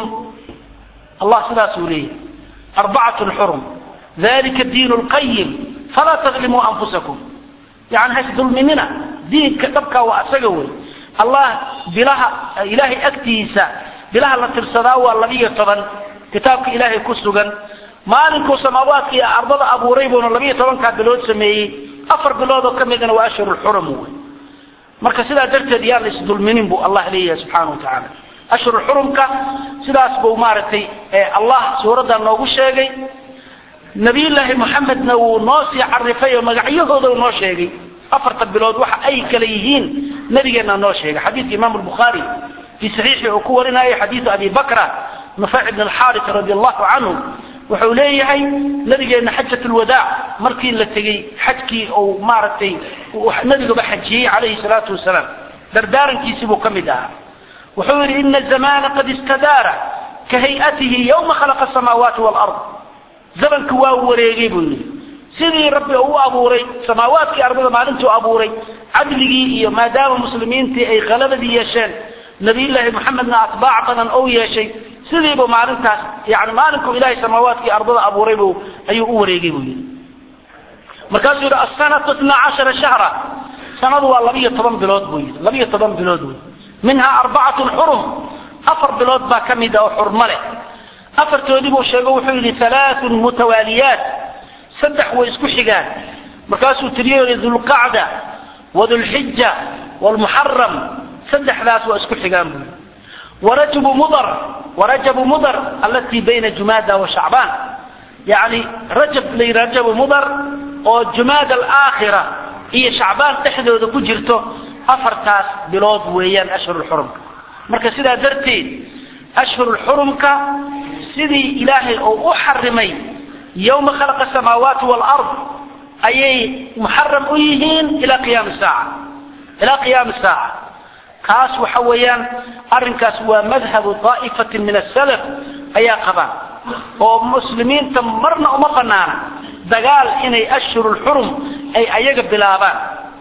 allah sidaasuu leeyahay arbacatun xurum dalika diin lqayim falaa tadlimuu anfusakum yani hays dulminina diinka dhabkaa waa asaga wey allah bilaha ilahay agtiisa bilaha la tirsadaa waa labiyo toban kitaabka ilaahay ku sugan maalinkuu samaawaadka iyo ardada abuuray buuna labiyo tobankaa bilood sameeyey afar bilood oo ka midna waa ashhurulxurum wey marka sidaa darteed yaan la isdulminin buu allah leeyahay subxaana wa tacaala ashhurulxurumka sidaas buu maaragtay allah suuraddan noogu sheegay nabiyullaahi moxamedna wuu noo sii carifay oo magacyahooda uu noo sheegay afarta bilood waxa ay kala yihiin nabigeenna noo sheegay xadiidka imaamu lbukhaari fii saxiixi uu ku warinayo xadiidu abi bakra nufayc bn alxaaris radi allahu canhu wuxuu leeyahay nabigeena xajat lwadaac markii la tegey xajkii uu maaragtay nabigaba xajiyey calayhi salaatu wasalaam dardaarankiisii buu ka mid ahaa wuxuu yidhi ina zamana qad istadaara ka hayatihi yawma khalaqa asamaawaati walard zamanku waa wareegay buu yidhi sidii rabbi u abuuray samaawaadkii ardada maalintuu abuuray cadligii iyo maadaama muslimiintii ay qalabadii yeesheen nabiyullaahi moxamedna atbaac badan ou yeeshay sidiibu maalintaas yani maalinkuu ilahay samaawaadkii ardada abuuray bu ayuu u wareegay buu yidhi markaasuu yidhi asanatu itna cashara shahra sanadu waa labiyo toban bilood buu yidhi labiyo toban bilood wey minhaa arbacatun xurum afar bilood baa ka mid a oo xurmo leh afartoodii buu sheego wuxuu yidhi halaathun mutawaaliyaat saddex way isku xigaan markaasuu tiriyo yidhi dulqacda wadulxija wlmuxaram saddexdaas waa isku xigaan buu yidhi warajabu mudar warajabu mudar alatii bayna jumaada wa shacbaan yani rajab la yidhi rajabu mudar oo jumaada alaakhira iyo shacbaan dhexdooda ku jirto afartaas bilood weeyaan ashhurulxurumka marka sidaa darteed ashhurulxurumka sidii ilaahay uu u xarimay yawma khalaqa asamaawaati walard ayay muxaram u yihiin ilaa qiyaami saaca ilaa qiyaami saaca kaas waxa weeyaan arrinkaas waa madhabu daa'ifatin min asalaf ayaa qabaan oo muslimiinta marna uma banaana dagaal inay ashhurulxurum ay ayaga bilaabaan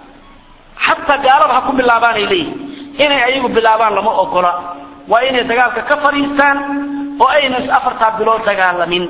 xataa gaalada ha ku bilaabaan ay leeyihin inay ayagu bilaabaan lama ogola waa inay dagaalka ka fadhiistaan oo ayna is afartaa bilood dagaalamin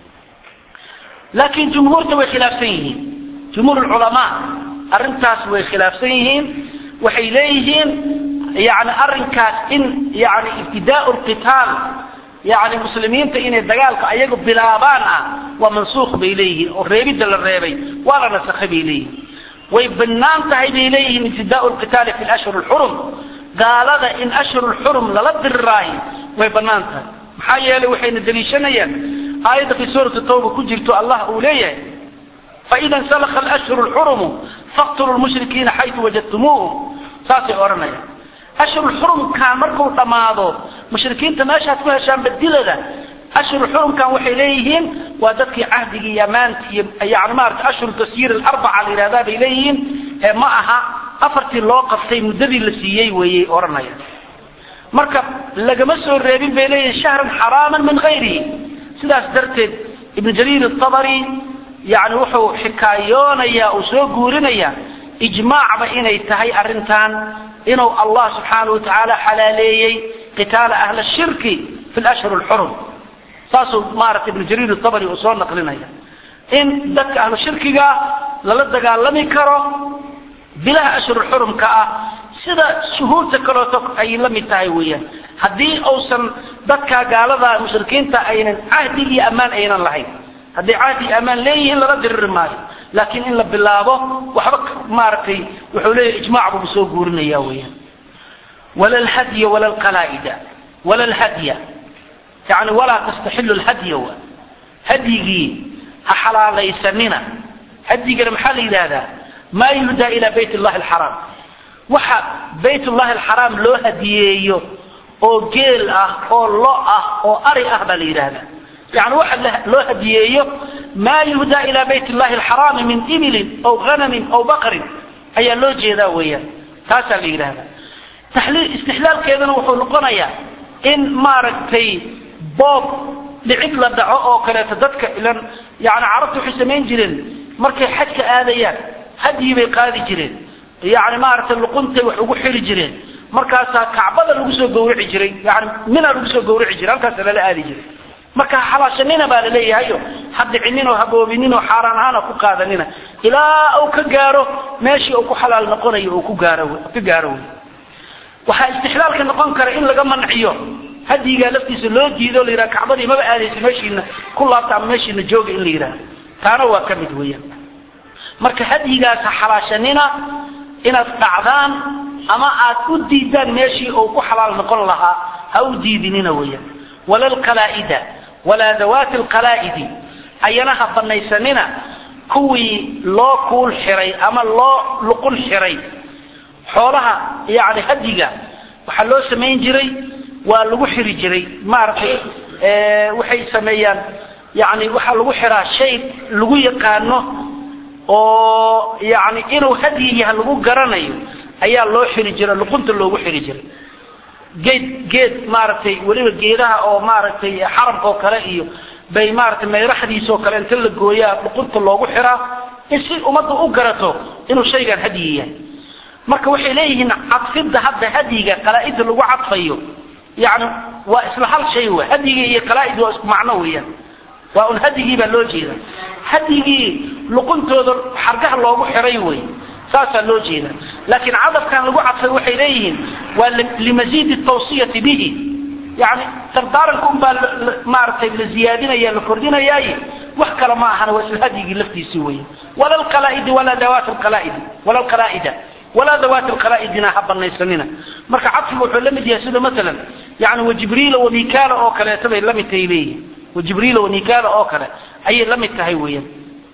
laakiin jumhuurta way khilaafsan yihiin jumhuur culamaa arrintaas way khilaafsan yihiin waxay leeyihiin yani arrinkaas in yani ibtidaa lqitaal yani muslimiinta inay dagaalka ayagu bilaabaan ah waa mansuuq bay leeyihiin oo reebidda la reebay waa la nasakhay bay leeyihiin way banaan tahay bay leeyihiin ibtidaa lqitaali fi lashhur lxurum gaalada in ashhur lxurum lala diriraayo way banaan tahay maxaa yeelay waxayna daliishanayaan aayadda fi suurati tawba ku jirto allah uu leeyahay faida nsalakha alashhur lxurumu faqtuluu lmushrikiina xaytu wajadtumuuhum saasay odhanayaan ashhurulxurumkan markuu dhammaado mushrikiinta meeshaad ku heshaan badilada ashhurulxurumkan waxay leeyihiin waa dadkii cahdigii iyo amaantii yani maarata ashhur tasyiir alarbaca la yidhahdaa bay leeyihiin ee ma aha afartii loo qabtay muddadii la siiyey weeyey odhanaya marka lagama soo reebin bay leeyihiin shahran xaraaman min hayrihi sidaas darteed ibnu jariir atabari yani wuxuu xikaayoonayaa uu soo guurinayaa ijmaacba inay tahay arrintan inuu allah subxaanau watacaala xalaaleeyey qitaala ahla shirki fi lashhur lxurum saasuu maarata ibnu jariir tabari uu soo naqlinaya in dadka ahlu shirkiga lala dagaalami karo bilaha ashhurulxurumka ah sida shuhuurta kaleeto ay la mid tahay weeyaan haddii uusan dadka gaalada mushrikiinta aynan cahdi iyo ammaan aynan lahayn hadday cahdi iyo ammaan leeyihiin lala diriri maayo laakiin in la bilaabo waxba maaragtay wuxuu leeyahy ijmaac buu soo guurinaya weeyaan wala lhadya wala lqalaa'ida wala lhadya yani walaa tastaxilu lhadya wa hadyigii ha xalaalaysanina hadyigana maxaa la yidhahdaa maa yuhdaa ila bayt llahi alxaraam waxa bayt llahi alxaraam loo hadiyeeyo oo geel ah oo lo ah oo ari ah baa la yidhaahdaa yani waxa loo hadiyeeyo maa yuhdaa ila bayt llahi alxaraami min ibilin aw hanamin aw baqrin ayaa loo jeedaa weeyaan taasaa la yidhaahdaa taxliil istixlaalkeedana wuxuu noqonayaa in maaragtay boob dhicid la dhaco oo kaleeto dadka ilan yani carabtu waxay samayn jireen markay xajka aadayaan hadyi bay qaadi jireen yani maaragtay luquntay wax ugu xiri jireen markaasaa kacbada lagu soo gawrici jiray yani mina lagu soo gawrici jiray halkaasa lala aadi jiray marka xalaashanina baa laleeyahayo ha dhicinin oo haboobinin oo xaaraan ahaan ha ku qaadanina ilaa uu ka gaaro meeshii uu ku xalaal noqonayo uu ku gaaro ka gaaro wey waxaa istixlaalka noqon kara in laga manciyo hadyigaa laftiisa loo diido la yidhaha kacbadii maba aadaysa meeshiina ku laabta ama meeshiina jooga in la yidhaha taana waa ka mid weeyaan marka hadyigaas ha xalaashanina inaad dhacdaan ama aad u diidaan meeshii uu ku xalaal noqon lahaa ha u diidinina weeyaan wala alqalaa'ida walaa dawaati alqalaa'idi ayana ha banaysanina kuwii loo kuul xiray ama loo luqul xiray xoolaha yani hadyiga waxaa loo samayn jiray waa lagu xiri jiray maaragtay waxay sameeyaan yani waxaa lagu xiraa shay lagu yaqaano oo yani inuu hadyi yaha lagu garanayo ayaa loo xiri jiray luqunta loogu xiri jiray geed geed maaragtay weliba geedaha oo maaragtay xaramka oo kale iyo bay maaragtay mayraxdiisa oo kale inta la gooyaa luqunta loogu xiraa in si ummadda u garato inuu shaygan hadyi yahay marka waxay leeyihiin cadfidda hadda hadyiga qalaa-idda lagu cadfayo yani waa isla hal shay wa hadyigii iyo qalaa-id waa isku macno weeyaan waa un hadyigii baa loo jeeda hadyigii luquntooda xargaha loogu xiray wey saasaa loo jeeda laakiin cadafkan lagu cadfay waxay leeyihiin waa limaziidi tawsiyati bihi yani dardaaranka un baa maaragtay la ziyaadinaya la kordhinayaaye wax kale ma ahana waa isla hadyigii laftiisii weya wala alqalaa'idi walaa dawaat alqalaa'idi wala alqalaa'ida walaa dawaati alqalaa'idina ha banaysanina marka cadfiga wuxuu la mid yahay sida masalan yani wajibriila wamikaala oo kaleeto bay la mid tahay leeyihin wajibriila wamikaala oo kale ayay la mid tahay weeyaan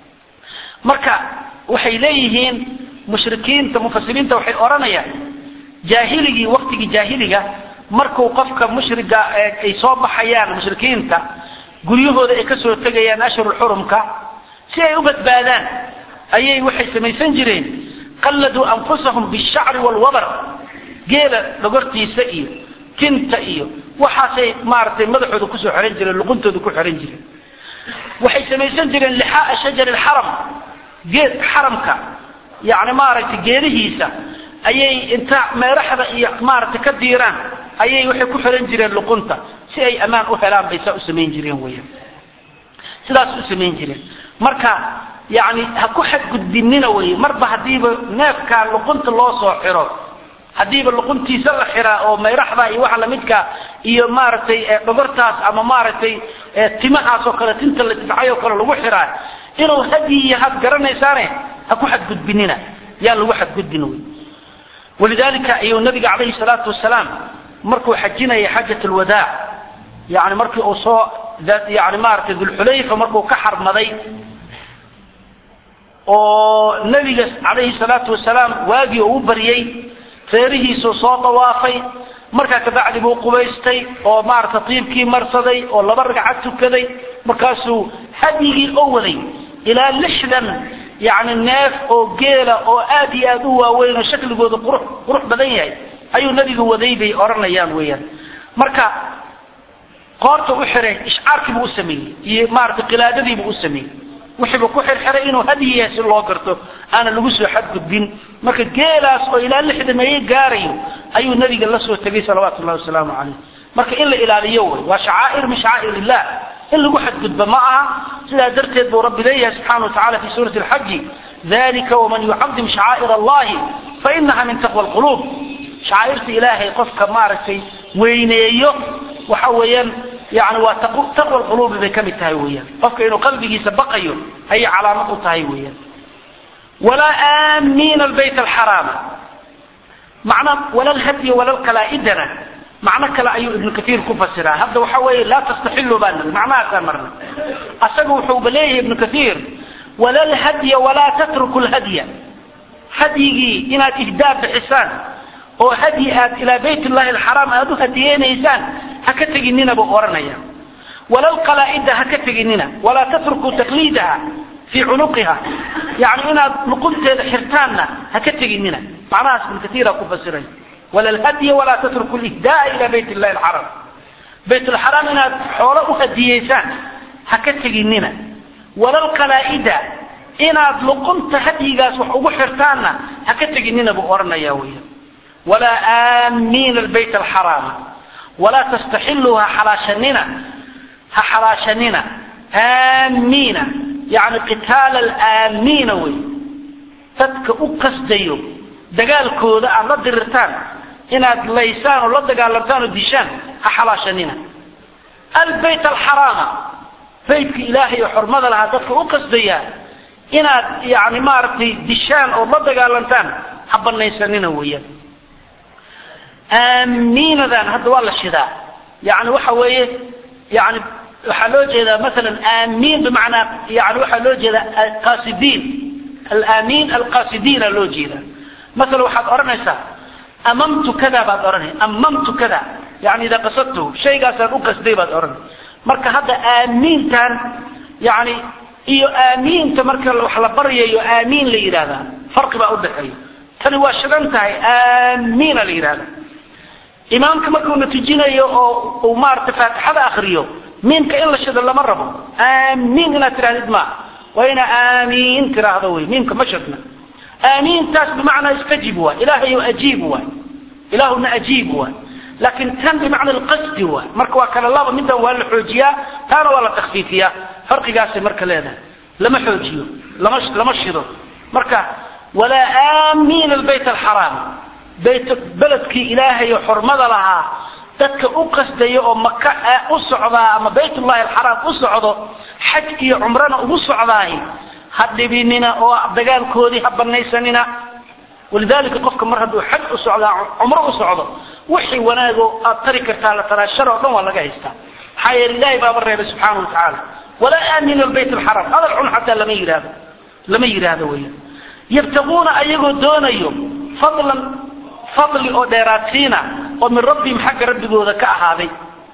marka waxay leeyihiin mushrikiinta mufasiriinta waxay odhanayaan jaahiligii waktigii jaahiliga markuu qofka mushriga ay soo baxayaan mushrikiinta guryahooda ay kasoo tegayaan ashhurulxurumka si ay u badbaadaan ayay waxay samaysan jireen qalladuu anfusahum bishacri walwabar geela dhogortiisa iyo tinta iyo waxaasay maaragtay madaxooda kusoo xihan jireen luquntooda ku xihan jireen waxay samaysan jireen lixaaa shajari lxaram geed xaramka yani maaragtay geedihiisa ayay inta meeraxda iyo maaragtay ka diiraan ayay waxay ku xihan jireen luqunta si ay ammaan u helaan bay saa u samayn jireen weyan sidaas u samayn jireen marka yani ha ku xadgudbinina wey marba hadiiba neefkaa luqunta loo soo xiro hadiiba luquntiisa la xiraa oo mayraxda iyo waxa lamidka iyo maaragtay dhogortaas ama maaragtay timahaas oo kale tinta la tifcay oo kale lagu xiraa inuu hadyi yahaad garanaysaane ha ku xadgudbinina yaan lagu xadgudbin wey walidalika ayuu nabiga calayhi salaatu wasalaam markuu xajinaya xajat lwadaac yani markii uu soo yani maaragtay dulxulayfa markuu ka xarmaday oo nabiga calayhi salaatu wasalaam waagii uu u baryey reerihiisuu soo dawaafay markaa kabacdi buu qubaystay oo maaragta tiibkii marsaday oo laba ragcad tukaday markaasuu hadyigii oo waday ilaa lixdan yani neef oo geela oo aad iyo aad u waaweyn oo shakligooda qurux qurux badan yahay ayuu nabigu waday bay odhanayaan weeyaan marka qoorta u xiray ishcaarkiibuu u sameeyey iyo maaragtay qilaadadiibuu u sameeyey wixiibu ku xirxiray inuu hadyi yahay si loo garto aana lagu soo xadgudbin marka geelaas oo ilaa lixdameeye gaarayo ayuu nabiga la soo tegay salawaatu llahi wasalaamu calayh marka in la ilaaliyo wey waa shacaa'ir min shacaa'ir illah in lagu xadgudbo ma aha sidaa darteed buu rabbi leeyahay subxana wa tacala fi suurati alxaji dalika waman yucadim shacaa'ir allahi fainaha min taqwa alquluub shacaa'irta ilaahay qofka maaragtay weyneeyo waxa weeyaan yani waa taqwa alquluubi bay ka mid tahay weeyaan qofka inuu qalbigiisa baqayo ayay calaamad u tahay weeyaan walaa aamiina albayt alxaraama macna wala lhadya wala lkalaa'idana macno kale ayuu ibnu kaiir ku fasiraa hadda waxa weeye laa tastaxilu baa niri macnahaasaan marna asaga wuxuuba leeyahay ibnu kaiir wala lhadya walaa tatruku lhadya hadyigii inaad ihdaa bixisaan oo hadyi aad ilaa bayt llahi alxaraam aad u hadiyeynaysaan ha ka teginina buu odhanaya wala lqalaa'ida ha ka teginina walaa tatrukuu taqliidaha fii cunuqiha yani inaad luqunteeda xirtaanna ha ka teginina macnahaas ibn katiira ku fasiray wala lhadya walaa tatruku lihdaa ila bayt llahi alxaram bayt lxaraam inaad xoolo u hadiyeysaan ha ka teginina wala lqalaa'ida inaad luqunta hadyigaas wax ugu xirtaanna ha ka teginina buu odhanaya weya walaa aamiina albayt alxaraama walaa tastaxiluuha xalaashanina ha xalaashanina aamiina yani qitaala alaamiina wey dadka u qasdayo dagaalkooda aad la dirirtaan inaad laysaan oo la dagaalamtaan oo dishaan ha xalaashanina albayt alxaraama baytka ilaahay oo xurmada lahaa dadka u qasdaya inaad yani maaragtay dishaan oo la dagaalantaan ha banaysanina weeyaan aamiinadan hadda waa la shidaa yani waxa weeye yani waxaa loo jeedaa masalan aamiin bimacnaa yani waxaa loo jeedaa qasidiin alaamiin alqasidiina loo jeedaa masalan waxaad odhanaysaa amamtu kada baad odhanay amamtu kada yani idaa qasadtu shaygaasaan u qasday baad odhanay marka hadda aamiintan yani iyo aamiinta marka wax la baryayo aamiin la yidhahdaa farqi baa udhaxeeya tani waa shidan tahay aamiina la yidhahda imaamka markuu natijinayo oo uu maaragtay faatixada akriyo miimka in la shido lama rabo aamiin inaad tirahdid ma waa inaa aamiin tiraahdo wey miimka ma shidna aamiintaas bimacnaa istajib waay ilaahay ajiib waay ilaahuna ajiib waay laakin tan bimacna alqasdi waay marka waa kala laba midan waa la xoojiyaa taana waa la takfiifiyaa farqigaasay marka leedahay lama xoojiyo lama lama shido marka walaa aamiina albayt alxaraam bayt beledkii ilaahay oo xurmada lahaa dadka u qasdaya oo maka u socdaa ama baytullahi alxaraam u socdo xaj iyo cumrana ugu socdaay ha dhibinina oo dagaalkoodii ha banaysanina walidalika qofka mar hadduu xaj u socdaa cumro u socdo wixii wanaago aad tari kartaa la taraa shar oo dhan waa laga haystaa maxaa yeele ilahay baaba reebay subxaana watacaala walaa aaminu albayt alxaram hadal xun xataa lama yidhaahdo lama yidhaahdo weya yabtaguuna ayagoo doonayo fadlan fadli oo dheeraadsiina oo min rabbihim xagga rabbigooda ka ahaaday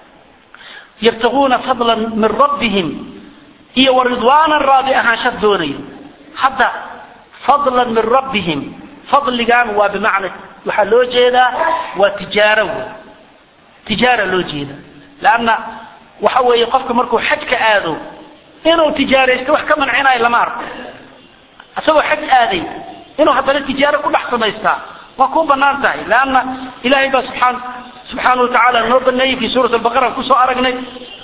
yabtaguuna fadlan min rabbihim iyo wa ridwaanan raadi ahaansha doonayo hadda fadlan min rabbihim fadligan waa bimacna waxaa loo jeedaa waa tijaaro wey tijaara loo jeeda leanna waxa weeye qofka markuu xaj ka aado inuu tijaaraysto wax ka mancinayo lama arko isagoo xaj aaday inuu haddana tijaaro ku dhex samaystaa waa kuu banaan tahay leanna ilahay baa subxaan subxaana watacaala noo baneeyey fi suurat albaqara kusoo aragnay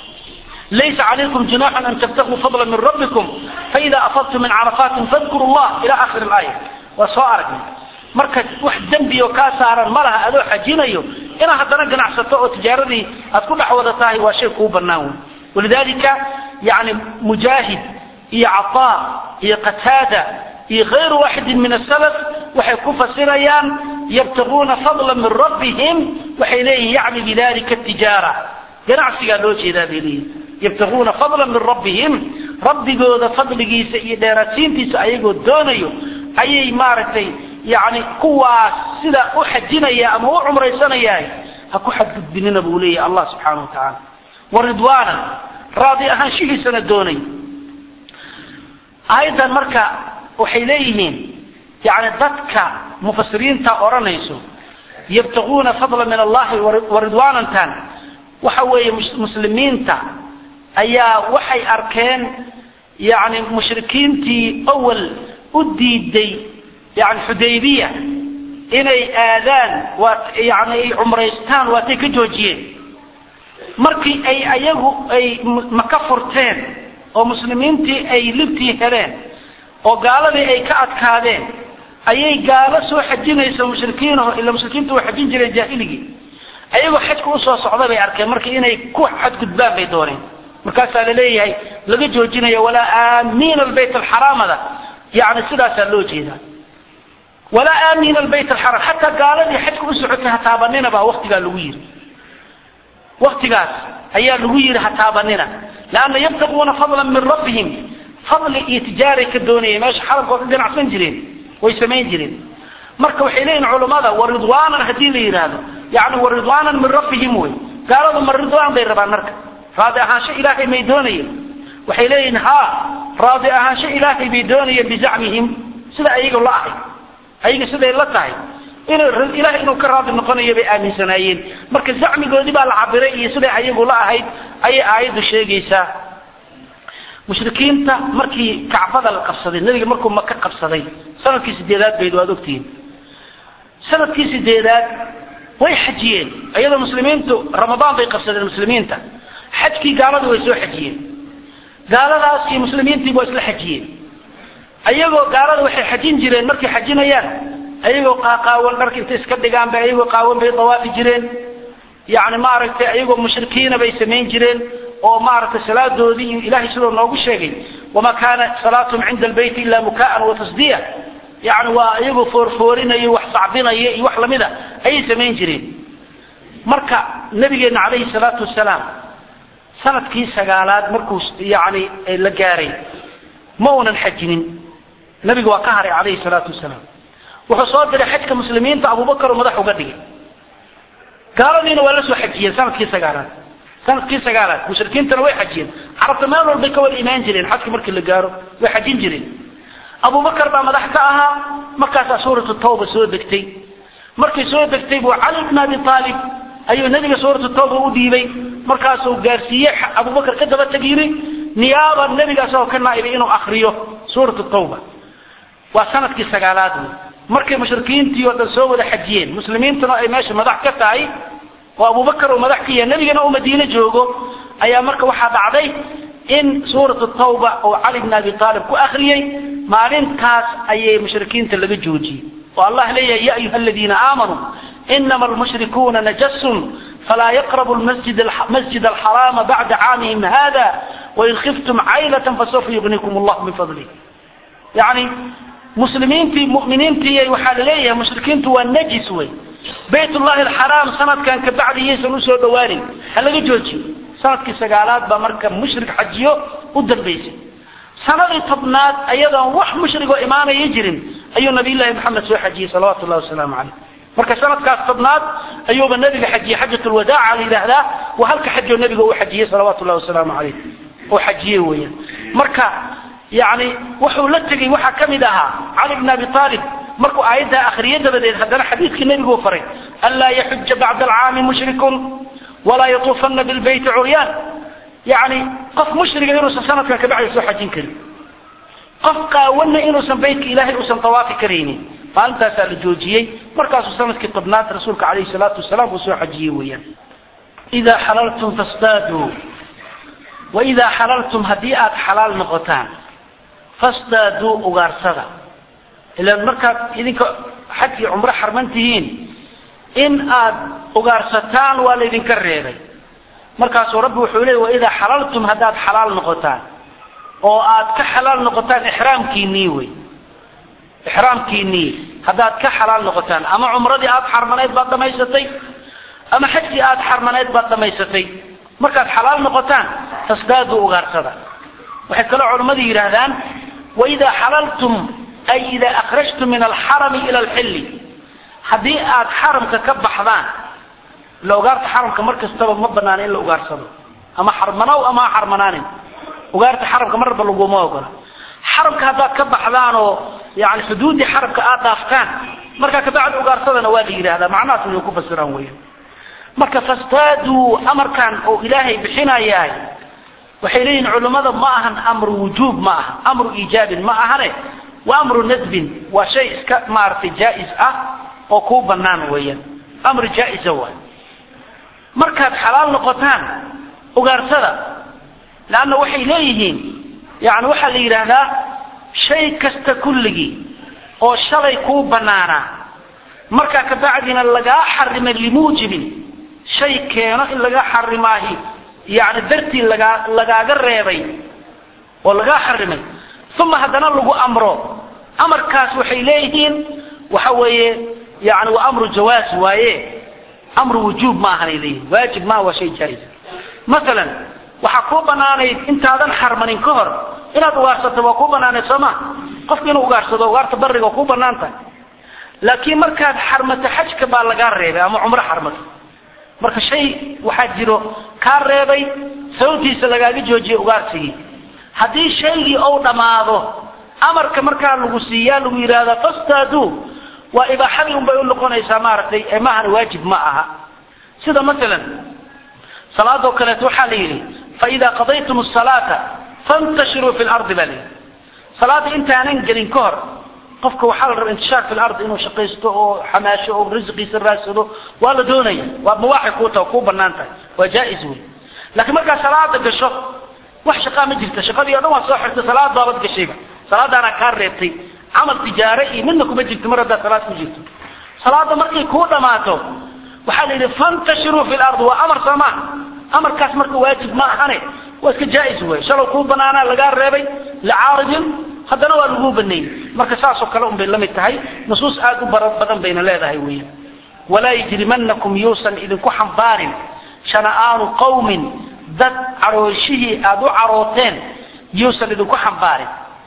laysa calaykum junaxun an tabtaguu fadla min rabbikum faida afadtum min carafatin fadkuru llah ila akhiri laaya waa soo aragnay marka wax dembi oo kaa saaran ma laha adoo xajinayo inaad haddana ganacsato oo tijaaradii aad ku dhex wada tahay waa shay kuu banaan wey walidalika yani mujaahid iyo cataa iyo qataada iyo kayru waaxidin min asalaf waxay ku fasirayaan yabtaguuna fadla min rabbihim waxay leeyihin yacni bidalika tijaara ganacsigaa loo jeedaa bay leeyihin yabtaguuna fadla min rabbihim rabbigooda fadligiisa iyo dheeraadsiintiisa ayagoo doonayo ayay maaragtay yani kuwaas sida u xajinaya ama u cumraysanaya ha ku xadgudbinina buu leeyahy allah subxaana watacaala wa ridwaanan raadi ahaanshihiisana doonay aayaddan marka waxay leeyihiin yani dadka mufasiriinta odhanayso yabtaguuna fadla min allahi wa ridwaanantan waxa weeye muslimiinta ayaa waxay arkeen yani mushrikiintii awal u diiday yani xudaybiya inay aadaan waa yani ay cumraystaan waatay ka joojiyeen markii ay ayagu ay maka furteen oo muslimiintii ay libtii heleen oo gaaladii ay ka adkaadeen ayay gaalo soo xajinaysa mushrikiinaho ila mushrikiinta way xajin jireen jaahiligii ayagoo xajka usoo socda bay arkeen marka inay ku xadgudbaan bay dooneen markaasaa laleeyahay laga joojinayo walaa aamiina albayt alxaraamada yani sidaasaa loo jeedaa walaa aamiina albayt alxaraam xataa gaaladii xajka u socotay ha taabanina baa waktigaa lagu yiri waktigaas ayaa lagu yiri ha taabanina leanna yabtaguuna fadlan min rabbihim fadli iyo tijaaray ka doonayeen meesha xaramka waa ka ganacsan jireen way samayn jireen marka waxay leeyihin culummada wa ridwaanan haddii la yidhaahdo yani wa ridwaanan min rabbihim wey gaaladu ma ridwaan bay rabaan marka raadi ahaansho ilaahay may doonayeen waxay leeyihin ha raadi ahaansho ilaahay bay doonayeen bizacmihim sida ayaga la ahay ayaga siday la tahay in ilahay inuu ka raadi noqonayo bay aaminsanaayeen marka zacmigoodii baa la cabiray iyo siday ayagu la ahayd ayay aayaddu sheegaysaa mushrikiinta markii kacbada la qabsaday nebiga markuu maka qabsaday sanadkii sideedaad bayd waad ogtihiin sanadkii sideedaad way xajiyeen iyadoo muslimiintu ramadaan bay qabsadeen muslimiinta xajkii gaaladu way soo xajiyeen gaaladaas iyo muslimiintii waa isla xajiyeen ayagoo gaalada waxay xajin jireen markay xajinayaan ayagoo qaaqaawan dharka intay iska dhigaan bay ayagoo qaawan bay dawaafi jireen yani maaragtay ayagoo mushrikiina bay samayn jireen oo maaragtay salaadoodii iyo ilahay sidoo noogu sheegay wama kaana salaatuhum cinda albayti ila mukaan wa tasdiya yani waa iyagoo foorfoorinaya wax sacbinaya iyo wax lamida ayay samayn jireen marka nabigeena calayhi salaatu wasalaam sanadkii sagaalaad markuu yani la gaaray ma unan xajinin nabiga waa ka haray calayhi salaatu wasalaam wuxuu soo diray xajka muslimiinta abubakar oo madax uga dhigay gaaladiina waa la soo xajiyeen sanadkii sagaalaad sanadkii sagaalaad mushrikiintana way xajiyeen carabta meel walbay ka wada imaan jireen xajka markii la gaaro way xajin jireen abubakar baa madax ka ahaa markaasaa suuratu tawba soo degtay markay soo degtay buu cali bn abi aalib ayuu nabiga suuratu tawba u dhiibay markaasuu gaarsiiyey abubakar ka daba teg yiri niyaaba nabiga asagoo ka naaibay inuu akriyo suuratu tawba waa sanadkii sagaalaad wey markay mushrikiintii oo dhan soo wada xajiyeen muslimiintuna ay meesha madax ka tahay oo abubakar uu madax ka yahay nebigana uu madiine joogo ayaa marka waxaa dhacday in suuratu tawba oo cali bn abi aalib ku akriyey maalintaas ayay mushrikiinta laga joojiyey oo allah leeyahay ya ayuha aladiina aamanuu inama almushrikuuna najasun falaa yaqrabu masjid alxaraama bacda caamihim hada wain khiftum caylatan fasawfa yugnikum allahu min fadlih yani muslimiintii muminiintii waxaa laleeyahay mushrikiintu waa najis wey bayt llahi alxaraam sanadkan kabacdi yaysan usoo dhawaanin ha laga joojiyo sanadkii sagaalaad baa marka mushrik xajiyo u dambaysay sanadii tobnaad ayadoon wax mushrigoo imaanaya jirin ayuu nabiyllahi maxamed soo xajiyey salawatu llahi wasalaamu caleyh marka sanadkaas tobnaad ayuuba nabiga xajiyey xajat lwadaaca la yidhaahdaa waa halka xajoo nabiga uu xajiyey salawatu llahi wasalaamu caleyh oo xajiyey weeyaan marka yani wuxuu la tegey waxaa ka mid ahaa cali bn abi aalib markuu aayaddaa akriye dabadeed haddana xadiidkii nebigu faray anlaa yaxuja bacda alcaami mushrikun walaa yatuufana bilbayti curyaan yani qof mushriga inuusan sanadkan kabacdi soo xajin karin qof qaawana inuusan baytka ilaahay uusan tawaafi karaynin maalintaasaa la joojiyey markaasuu sanadkii tobnaad rasuulka calayhi salaatu wasalaam uu soo xajiyey weeyaan idaa xalaltum fastaaduu waidaa xalaltum haddii aada xalaal noqotaan fastaaduu ugaarsada ilaan markaad idinka xaj iyo cumro xarman tihiin in aad ugaarsataan waa laydinka reebay markaasuu rabbi wuxuu leey waidaa xalaltum haddaad xalaal noqotaan oo aad ka xalaal noqotaan ixraamkiinii wey ixraamkiinii haddaad ka xalaal noqotaan ama cumradii aada xarmanayd baad dhamaysatay ama xajkii aada xarmanayd baad dhamaysatay markaad xalaal noqotaan fasdaaduu ugaarsada waxay kaloo culammadu yidhaahdaan waidaa xalaltum ay idaa akhrajtum min alxarami ila alxilli haddii aad xaramka ka baxdaan ila ugaarta xaramka mar kastaba ma banaana in la ugaarsado ama xarmanow ama ha xarmanaanin ugaarta xaramka marba laguma ogola xaramka haddaad ka baxdaan oo yani xuduuddii xaramka aad dhaaftaan markaa kabacdi ugaarsadana waa la yidhahdaa macnahaas inay ku fasiraan weyan marka fastaaduu amarkan oo ilaahay bixinayahay waxay leeyihin culimmada ma ahan amru wujuub ma aha amru iijaabin ma ahane waa amru nadbin waa shay iska maaragtay jaa-is ah oo kuu banaan weeyaan amru jaa-isa waay markaad xalaal noqotaan ugaarsada leanna waxay leeyihiin yani waxaa la yidhaahdaa shay kasta kulligii oo shalay kuu banaanaa markaa kabacdina lagaa xarimay limuujibin shay keeno in laga xarimaahi yani dartii lagaa lagaaga reebay oo lagaa xarimay uma haddana lagu amro amarkaas waxay leeyihiin waxa weeye yani waa amru jawaaz waaye amru wujuub ma ahanay leeyihin waajib maaha waa shay jaa-is masalan waxaa kuu banaanayd intaadan xarmanin ka hor inaad ugaarsato waa kuu banaanayd soo ma qofki inuu ugaarsado ugaarta bariga waa kuu banaan tahay laakiin markaad xarmato xajka baa lagaa reebay ama cumro xarmato marka shay waxaa jiro kaa reebay sababtiisa lagaaga joojiyay ugaarsigii haddii shaygii ou dhammaado amarka markaa lagu siiyaa lagu yidhaahda fastaaduu waa ibaaxadii unbay u noqonaysaa maaragtay ee maahan waajib ma aha sida masalan salaadoo kaleeto waxaa la yidhi faida qadaytum asalaata fantashiruu fi lardi baa layidhi salaada intaanan gelin ka hor qofka waxaa la rabaa intishaar fi lardi inuu shaqaysto oo xamaasho oo risqiisa raadsado waa la doonaya waa mubaaxay kuu taha kuu banaan tahay waa jaa-is wey laakiin markaa salaada gasho wax shaqaa ma jirta shaqadii o dhan waa soo xirtay salaad baabad gashayba salaadaana kaa reebtay camal tijaare iyo midna kuma jirto mar haddaa salaad ku jirto salaada markay kuu dhamaato waxaa la yidhi fantashiruu fi lardi waa amar soo maa amarkaas marka waajib ma ahane waa iska jaa-is wey shalow kuu banaanaa lagaa reebay licaaridin haddana waa laguu baneeyey marka saasoo kale un bay la mid tahay nusuus aada u bara badan bayna leedahay weya walaa yajrimanakum yuusan idinku xambaarin shana'aanu qawmin dad carooshihii aada u carooteen yuusan idinku xambaarin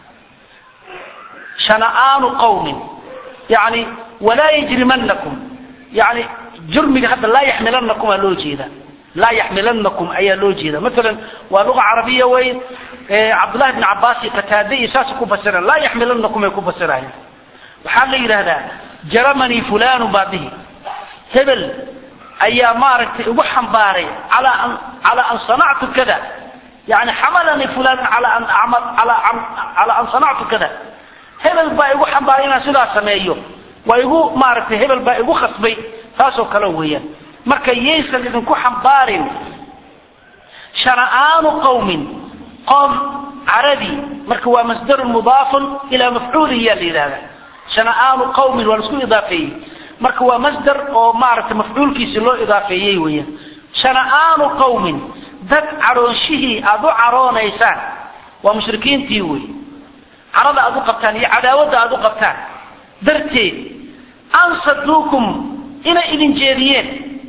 shana'aanu qawmin yani walaa yajrimanakum yani jurmiga hadda laa yaxmilanakum aa loo jeeda laa yaxmilanakum ayaa loo jeeda maalan waa luga carabiya wey cabdullahi bn cabaas iyo qataade iyo saas ku fasiraan laa yaxmilanakum ay ku fasirayaan waxaa la yidhahdaa jaramanii fulanu baa dihi hebel ayaa maaragtay igu xambaaray calaa an calaa an sanactu kada yani xamalanii fulan calaa an amal ala calaa an sanactu kada hebel baa igu xambaaray inaan sidaas sameeyo waa igu maaragtay hebel baa igu khasbay taasoo kale weeyaan marka yaysan idinku xambaarin shana'aanu qawmin qoom caradii marka waa masdarun mudaafun ilaa mafcuulin yaa la yidhahda shana'aanu qawmin waa laisku idaafeeyey marka waa masdar oo maaragtay mafcuulkiisi loo idaafeeyey weeyaan shana'aanu qawmin dad caroonshihii aada u caroonaysaan waa mushrikiintii wey carada aad u qabtaan iyo cadaawadda aad u qabtaan darteed ansaduukum inay idin jeediyeen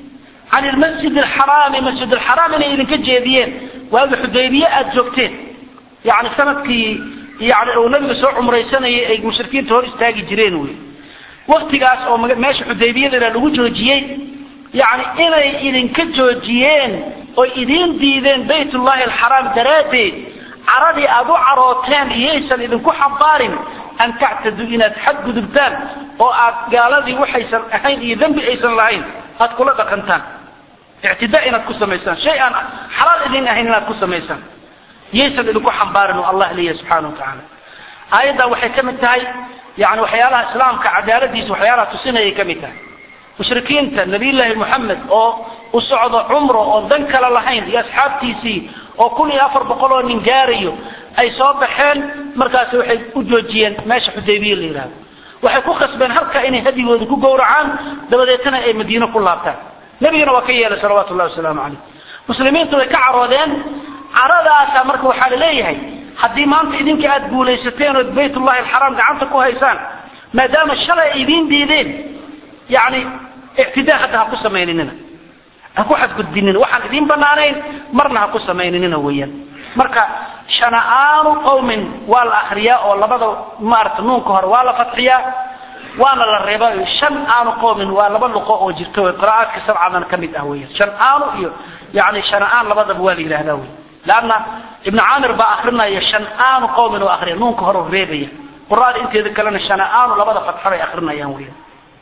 can ilmasjid alxaraami masjid alxaraam inay idinka jeediyeen waagi xudaybiye aada joogteen yani sanadkii yani uu nabiga soo cumraysanayay ay mushrikiinta hor istaagi jireen wey waktigaas oo meesha xudaybiyadana lagu joojiyey yani inay idinka joojiyeen oy idiin diideen baytullahi alxaraam daraaddeed caradii aada u carooteen iyaysan idinku xambaarin an tactaduu inaad xadgudubtaan oo aad gaaladii waxaysan ahayn iyo dembi aysan lahayn aad kula dhaqantaan ictidaa inaad ku samaysaan shay aan xalaal idin ahayn inaad ku samaysaan yaysan idinku xambaarin oo allah leeyahay subxana wa tacaala aayaddan waxay ka mid tahay yani waxyaalaha islaamka cadaaladiisa waxyaalaha tusinayay ka mid tahay mushrikiinta nabiyullaahi moxamed oo u socdo cumro oon dan kale lahayn iyo asxaabtiisii oo kun iyo afar boqol oo nin gaarayo ay soo baxeen markaasi waxay u joojiyeen meesha xudaybiye la yidhahdo waxay ku khasbeen halka inay hadigooda ku gowracaan dabadeetana ay madiine ku laabtaan nebigana waa ka yeelay salawaatu llahi wasalaamu calayh muslimiintu way ka caroodeen caradaasa marka waxaa la leeyahay haddii maanta idinka aada guulaysateen ood baytullahi alxaraam gacanta ku haysaan maadaama shalay ay idiin diideen yani ictidaa hadda ha ku samayninina ha ku xadgudbinina waxaan idiin banaanayn marna ha ku samayninina weeyaan marka shana'aanu qawmin waa la akriyaa oo labada maarata nuunka hore waa la fatxiyaa waana la reeba shan aanu qawmin waa laba luqo oo jirta wey qira'aadka sabcadan ka mid ah weyan shan aanu iyo yani shana'aan labadaba waa la yidhahdaa wey leanna ibnu caamir baa akrinaya shan aanu qawmin oo akriya nuunka hore reebaya qura'ada inteeda kalena shana'aanu labada fatxa bay akrinayaan weyan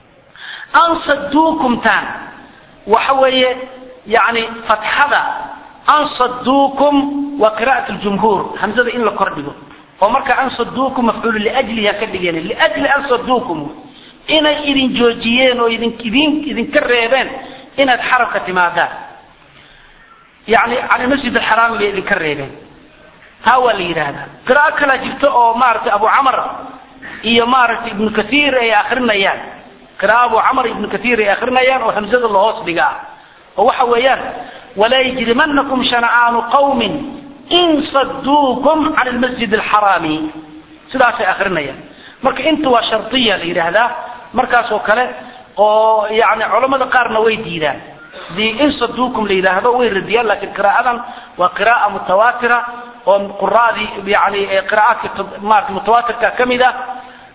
ansaduukumtaan waxa weeye yani fatxada ansaduukum waa qira'at ljumhuur hamzada in la kordhigo oo marka ansaduukum mafcuulu liajliha ka dhigeen liajli ansaduukum inay idin joojiyeen oo idin idin idinka reebeen inaad xarabka timaadaan yani can masjid alxaraami bay idinka reebeen taa waa la yidhaahdaa qiraa'o kalaa jirta oo maaragtay abu camar iyo maaragtay ibnu kathiir ay akrinayaan qira'a abu camar ibnu kathiir ay akrinayaan oo hamzada lahoos dhiga ah oo waxa weeyaan walaa yajrimanakum shana'aanu qawmin in saduukum can lmasjid alxaraami sidaasay akrinayaan marka inta waa shardiya la yidhaahdaa markaas oo kale oo yani culamada qaarna way diidaan hadii in saduukum la yidhaahdo way radiyaan lakin qira'adan waa qira'a mutawaatira oo quraadii yani qira'aadka maarata mutawaatirka ka mid ah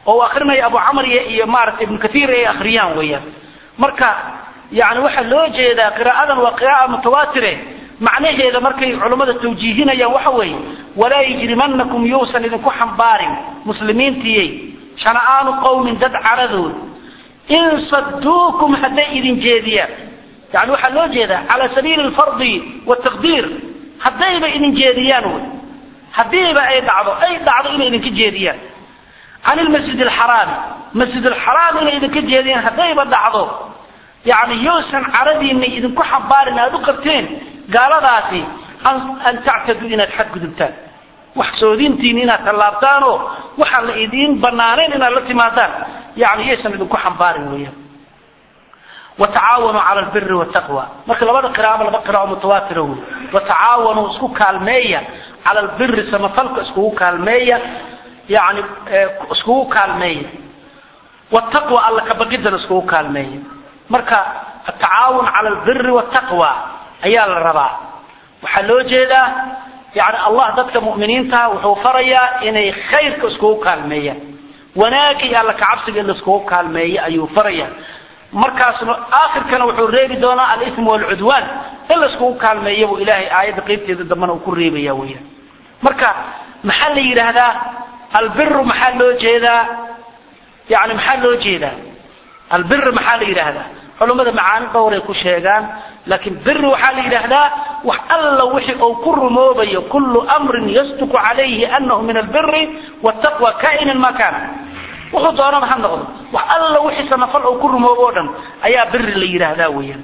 oo akrinaya abu camr iyo maaragtay ibnu kathiir ay akhriyaan weeyaan marka yani waxaa loo jeedaa qiraa'adan waa qira'a mutawaatire macnaheeda markay culummada tawjiihinayaan waxa weeye walaa yajrimanakum yuusan idinku xambaarin muslimiintiyey shana'aanu qowmin dad caradood in saduukum hadday idin jeediyaan yani waxaa loo jeedaa cala sabiili alfardi wataqdiir haddayba idin jeediyaan wy haddiiba ay dhacdo ay dhacdo inay idinka jeediyaan can ilmasjid alxaraami masjid alxaraam inay idinka jeediyaan haddayba dhacdo yani yuusan caradiina idinku xambaarin aada u qabteen gaaladaasi an tactaduu inaad xadgudubtaan wax soodintiin inaad tallaabtaanoo waxaan la idiin banaanayn inaad la timaadaan yani yaysan idinku xambaarin weeyaan watacaawanuu cala albiri wataqwa marka labada qiraaba laba qiraao mutawaatira wey watacaawanuu isku kaalmeeya cala albiri samafalka iskugu kaalmeeya yani iskugu kaalmeeya wataqwa alla kabaqidana iskugu kaalmeeya marka atacaawun cala albiri wataqwa ayaa la rabaa waxaa loo jeedaa yani allah dadka mu'miniinta wuxuu farayaa inay khayrka iskugu kaalmeeyaan wanaagga iyo alla kacabsiga in laiskugu kaalmeeyo ayuu farayaa markaasna aakhirkana wuxuu reebi doonaa alism walcudwaan in laiskugu kaalmeeya buu ilaahay aayadda qeybteeda dambena uu ku reebaya weyaan marka maxaa la yidhaahdaa albiru maxaa loo jeedaa yani maxaa loo jeedaa albir maxaa la yidhaahdaa culummada macaani dhowray ku sheegaan laakiin biri waxaa la yidhaahdaa wax alla wixii uu ku rumoobayo kullu amrin yasduqu calayhi anahu min albiri wataqwa kainan ma kana wuxuu doonaba ha noqdo wax alla wixii samafal uu ku rumoobo o dhan ayaa biri la yidhaahdaa weeyaan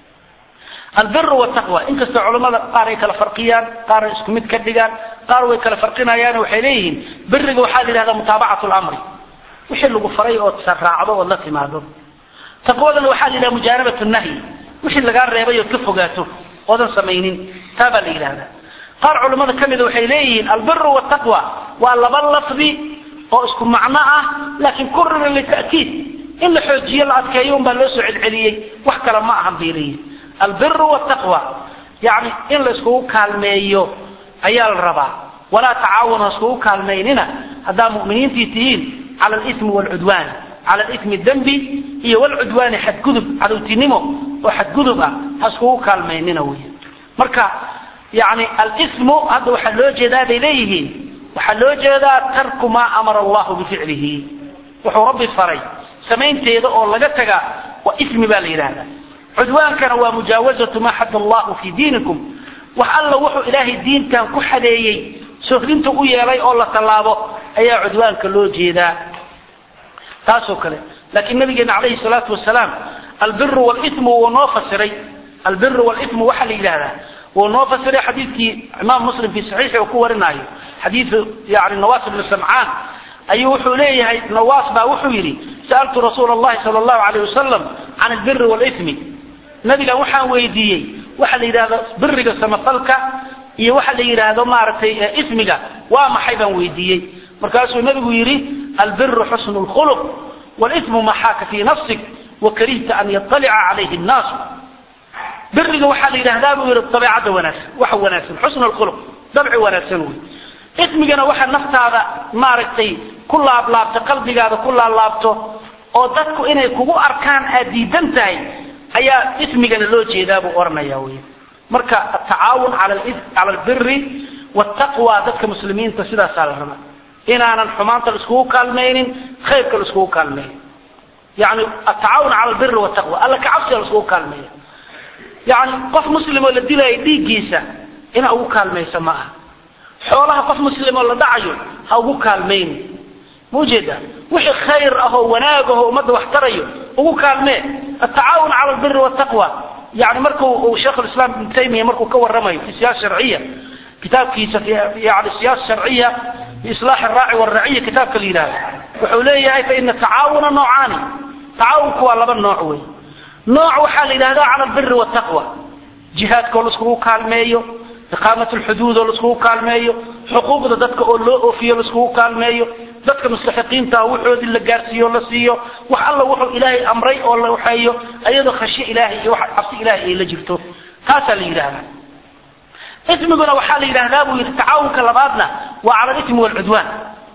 albir wataqwa inkastoo culammada qaar ay kala farqiyaan qaar ay isku mid ka dhigaan qaar way kala farqinayaan waxay leeyihiin biriga waxaa la yidhahdaa mutaabacatu lamri wixii lagu faray ood raacdo ood la timaado taqwadana waxaa la yidhaha mujaanabat nahyi wixii lagaa reebay ood ka fogaato oodan samaynin taa baa la yidhahdaa qaar culammada ka mida waxay leeyihiin albiru wataqwa waa laba lafdi oo isku macno ah laakiin kurira lita'kiid in la xoojiyo la adkeeyo unbaa loo soo celceliyey wax kale ma ahan bay leeyihin albiru wataqwa yani in la iskugu kaalmeeyo ayaa la rabaa walaa tacaawanu ha iskugu kaalmaynina haddaa mu'miniintii tihiin cala alismi waalcudwaan cala alismi dembi iyo walcudwaani xadgudub cadowtinimo oo xadgudub ah ha iskugu kaalmaynina wey marka yani alismu hadda waxaa loo jeedaa bay leeyihiin waxaa loo jeedaa tarku maa amara allahu bificlihi wuxuu rabbi faray samaynteeda oo laga taga waa ismi baa la yidhahdaa cudwaankana waa mujaawazatu maa xad allahu fi diinikum wax alla wuxuu ilaahay diintan ku xadeeyey sohdinta u yeelay oo la tallaabo ayaa cudwaanka loo jeedaa taasoo kale laakiin nabigeena calayhi salaatu wasalaam albiru walismu wuu noo fasiray albiru walismu waxaa la yidhahdaa wuu noo fasiray xadiidkii imaam muslim fi saxiixi uu ku warinaayo xadiidu yani nawaas ibnu samcaan ayuu wuxuu leeyahay nawaas baa wuxuu yidhi sa'altu rasuula allahi sala allahu alayh wasalam can albiri walismi nabigan waxaan weydiiyey waxa la yidhahdo biriga samafalka iyo waxa la yidhaahdo maaragtay ismiga waa maxay baan weydiiyey markaasuu nabigu yidhi albiru xusnu lkhuluq walismu ma xaaka fii nafsik wakarihta an yaطalica calayhi nnaasu biriga waxaa la yidhahdaa buu yidhi dabeecadda wanaagsan waxa wanaagsan xusnu lkhuluq dabci wanaagsan wey ismigana waxa naftaada maaragtay ku laablaabto qalbigaada ku laablaabto oo dadku inay kugu arkaan aad diidan tahay ayaa ismigana loo jeedaa buu oranaya wey marka atacaawun cala albiri wataqwa dadka muslimiinta sidaasaa la rabaa inaanan xumaanta laiskugu kaalmaynin khayrka laiskugu kaalmeeyo yani atacaawun cala albiri wataqwa alla kacabsiga laiskugu kaalmeeyo yani qof muslim oo la dilaayo dhiiggiisa inaa ugu kaalmaysa ma aha xoolaha qof muslim oo la dhacayo ha ugu kaalmayni ma ujeedaa wixii khayr ah oo wanaag ah oo ummadda wax tarayo ugu kaalmee atacaawun cala albiri wataqwa yani marku uu sheikh lislaam ibnu taymiya markuu ka waramayo fi siyaasa sharciya kitaabkiisa yani siyaasa sharciya fi islaax araaci waraciya kitaabka la yidhahdo wuxuu leeyahay faina tacaawuna noocaani tacaawunku waa laba nooc wey nooc waxaa la yidhahdaa cala albiri wataqwa jihaadkoo laiskugu kaalmeeyo iqaamat lxuduud oo laiskugu kaalmeeyo xuquuqda dadka oo loo oofiyo laiskugu kaalmeeyo dadka mustaxiqiinta ah wuxoodii la gaarsiiyo la siiyo wax alla wuxuu ilaahay amray oo la waxeeyo ayadoo khashye ilaahay iyo wax cabsi ilaahay ay la jirto taasaa la yidhahdaa ismiguna waxaa la yidhahdaa buu yidhi tacaawunka labaadna waa cala alismi waalcudwaan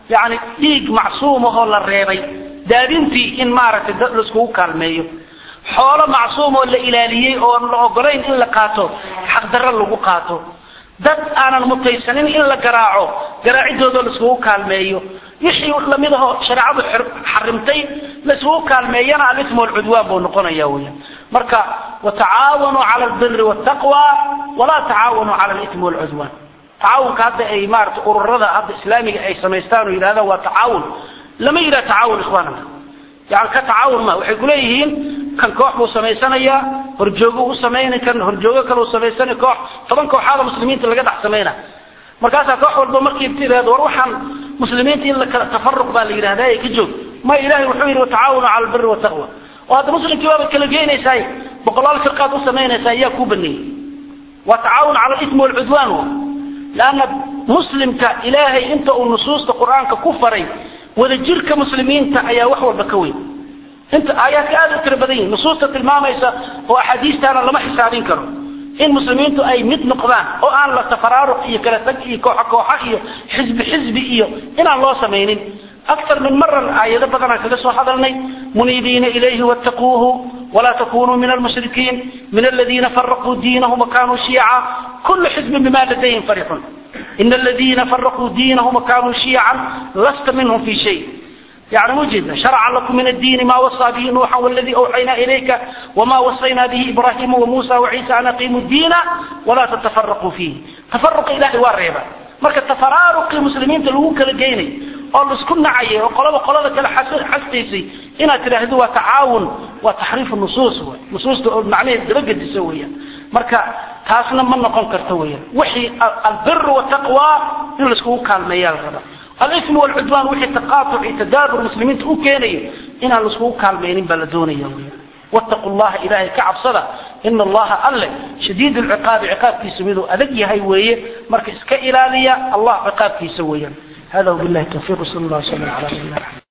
yani dhiig macsuumahoo la reebay daadintii in maaragtay dad laiskugu kaalmeeyo xoolo macsuum oo la ilaaliyey oon la ogolayn in la qaato xaqdarro lagu qaato dad aanan mutaysanin in la garaaco garaacidoodoo laiskugu kaalmeeyo wixii lamid ahoo shareecadu xarimtay laiskugu kaalmeeyana alismu walcudwaan buu noqonaya weya marka watacaawanuu cala albiri waltaqwa walaa tacaawanuu cala alismi walcudwaan tacaawunka hadda ay maarata ururada hadda islaamiga ay samaystaan oo yidhahdaan waa tacaawun lama yidhaha tacaawun ikhwaanana yani ka tacaawun ma waxay kuleeyihiin kan koox buu samaysanayaa horjoogo u samayna kan horjoogo kale u samaysana koox toban kooxaada muslimiinta laga dhex samayna markaasaa koox walba markii tirahdo war waxaan muslimiinta in la kala tafaruq baa la yidhahda ka joog ma ilahay wuxuu yidhi watacaawanu cala albiri wataqwa oo hadda muslimkii waaba kala geynaysaay boqolaal firqaad u samaynaysaa yaa kuu baneeyey waa tacaawun cala alismi walcudwaan leanna muslimka ilaahay inta uu nusuusta qur-aanka ku faray wadajirka muslimiinta ayaa wax walba ka weyn inta aayaadka aada u tira badan yihin nusuusta tilmaamaysa oo axaadiistaana lama xisaabin karo in muslimiintu ay mid noqdaan oo aan la tafaraaruq iyo kala tag iyo kooxo kooxo iyo xisbi xisbi iyo inaan loo samaynin aktar min maran aayado badanaan kaga soo hadalnay muniibiina ilayhi wattaquuhu walaa takunuu min almushrikiin min aladiina faraquu diinahum wakanuu shiica kullu xisbin bima ladayhim farixun in aladiina faraquu diinahum wakanuu shiican lasta minhum fi shay يعني مجد شرع لكم من الدين ما وصى به نوحا والذي أوحينا إليك وما وصينا به إبراهيم وموسى وعيسى أن أقيموا الدين ولا تتفرقوا فيه تفرق إلهي والريبة marka tafaraaruqii muslimiinta lagu kala geynay oo laisku nacayay oo qolaba qolada kale xastaysay inaad tidhaahdo waa tacaawun waa taxriifu nusuus w nusuusta oo macnaheed dabagediso weeyaan marka taasna ma noqon karto weeyaan wixii albir wataqwa in laiskugu kaalmeeyaa la rabaa alism walcudwaan wixii taqaatuc iyo tadaabur muslimiinta u keenayo inaan laiskugu kaalmaynin baa la doonaya weeyaan wattaqu llaha ilaahay ka cabsada ina allaha alle shadiid lciqaabi ciqaabkiisa miduu adag yahay weeye marka iska ilaaliya allah ciqaabkiisa weeyaan hada wabillahi tawfiiq sal allah sala ala nabiyina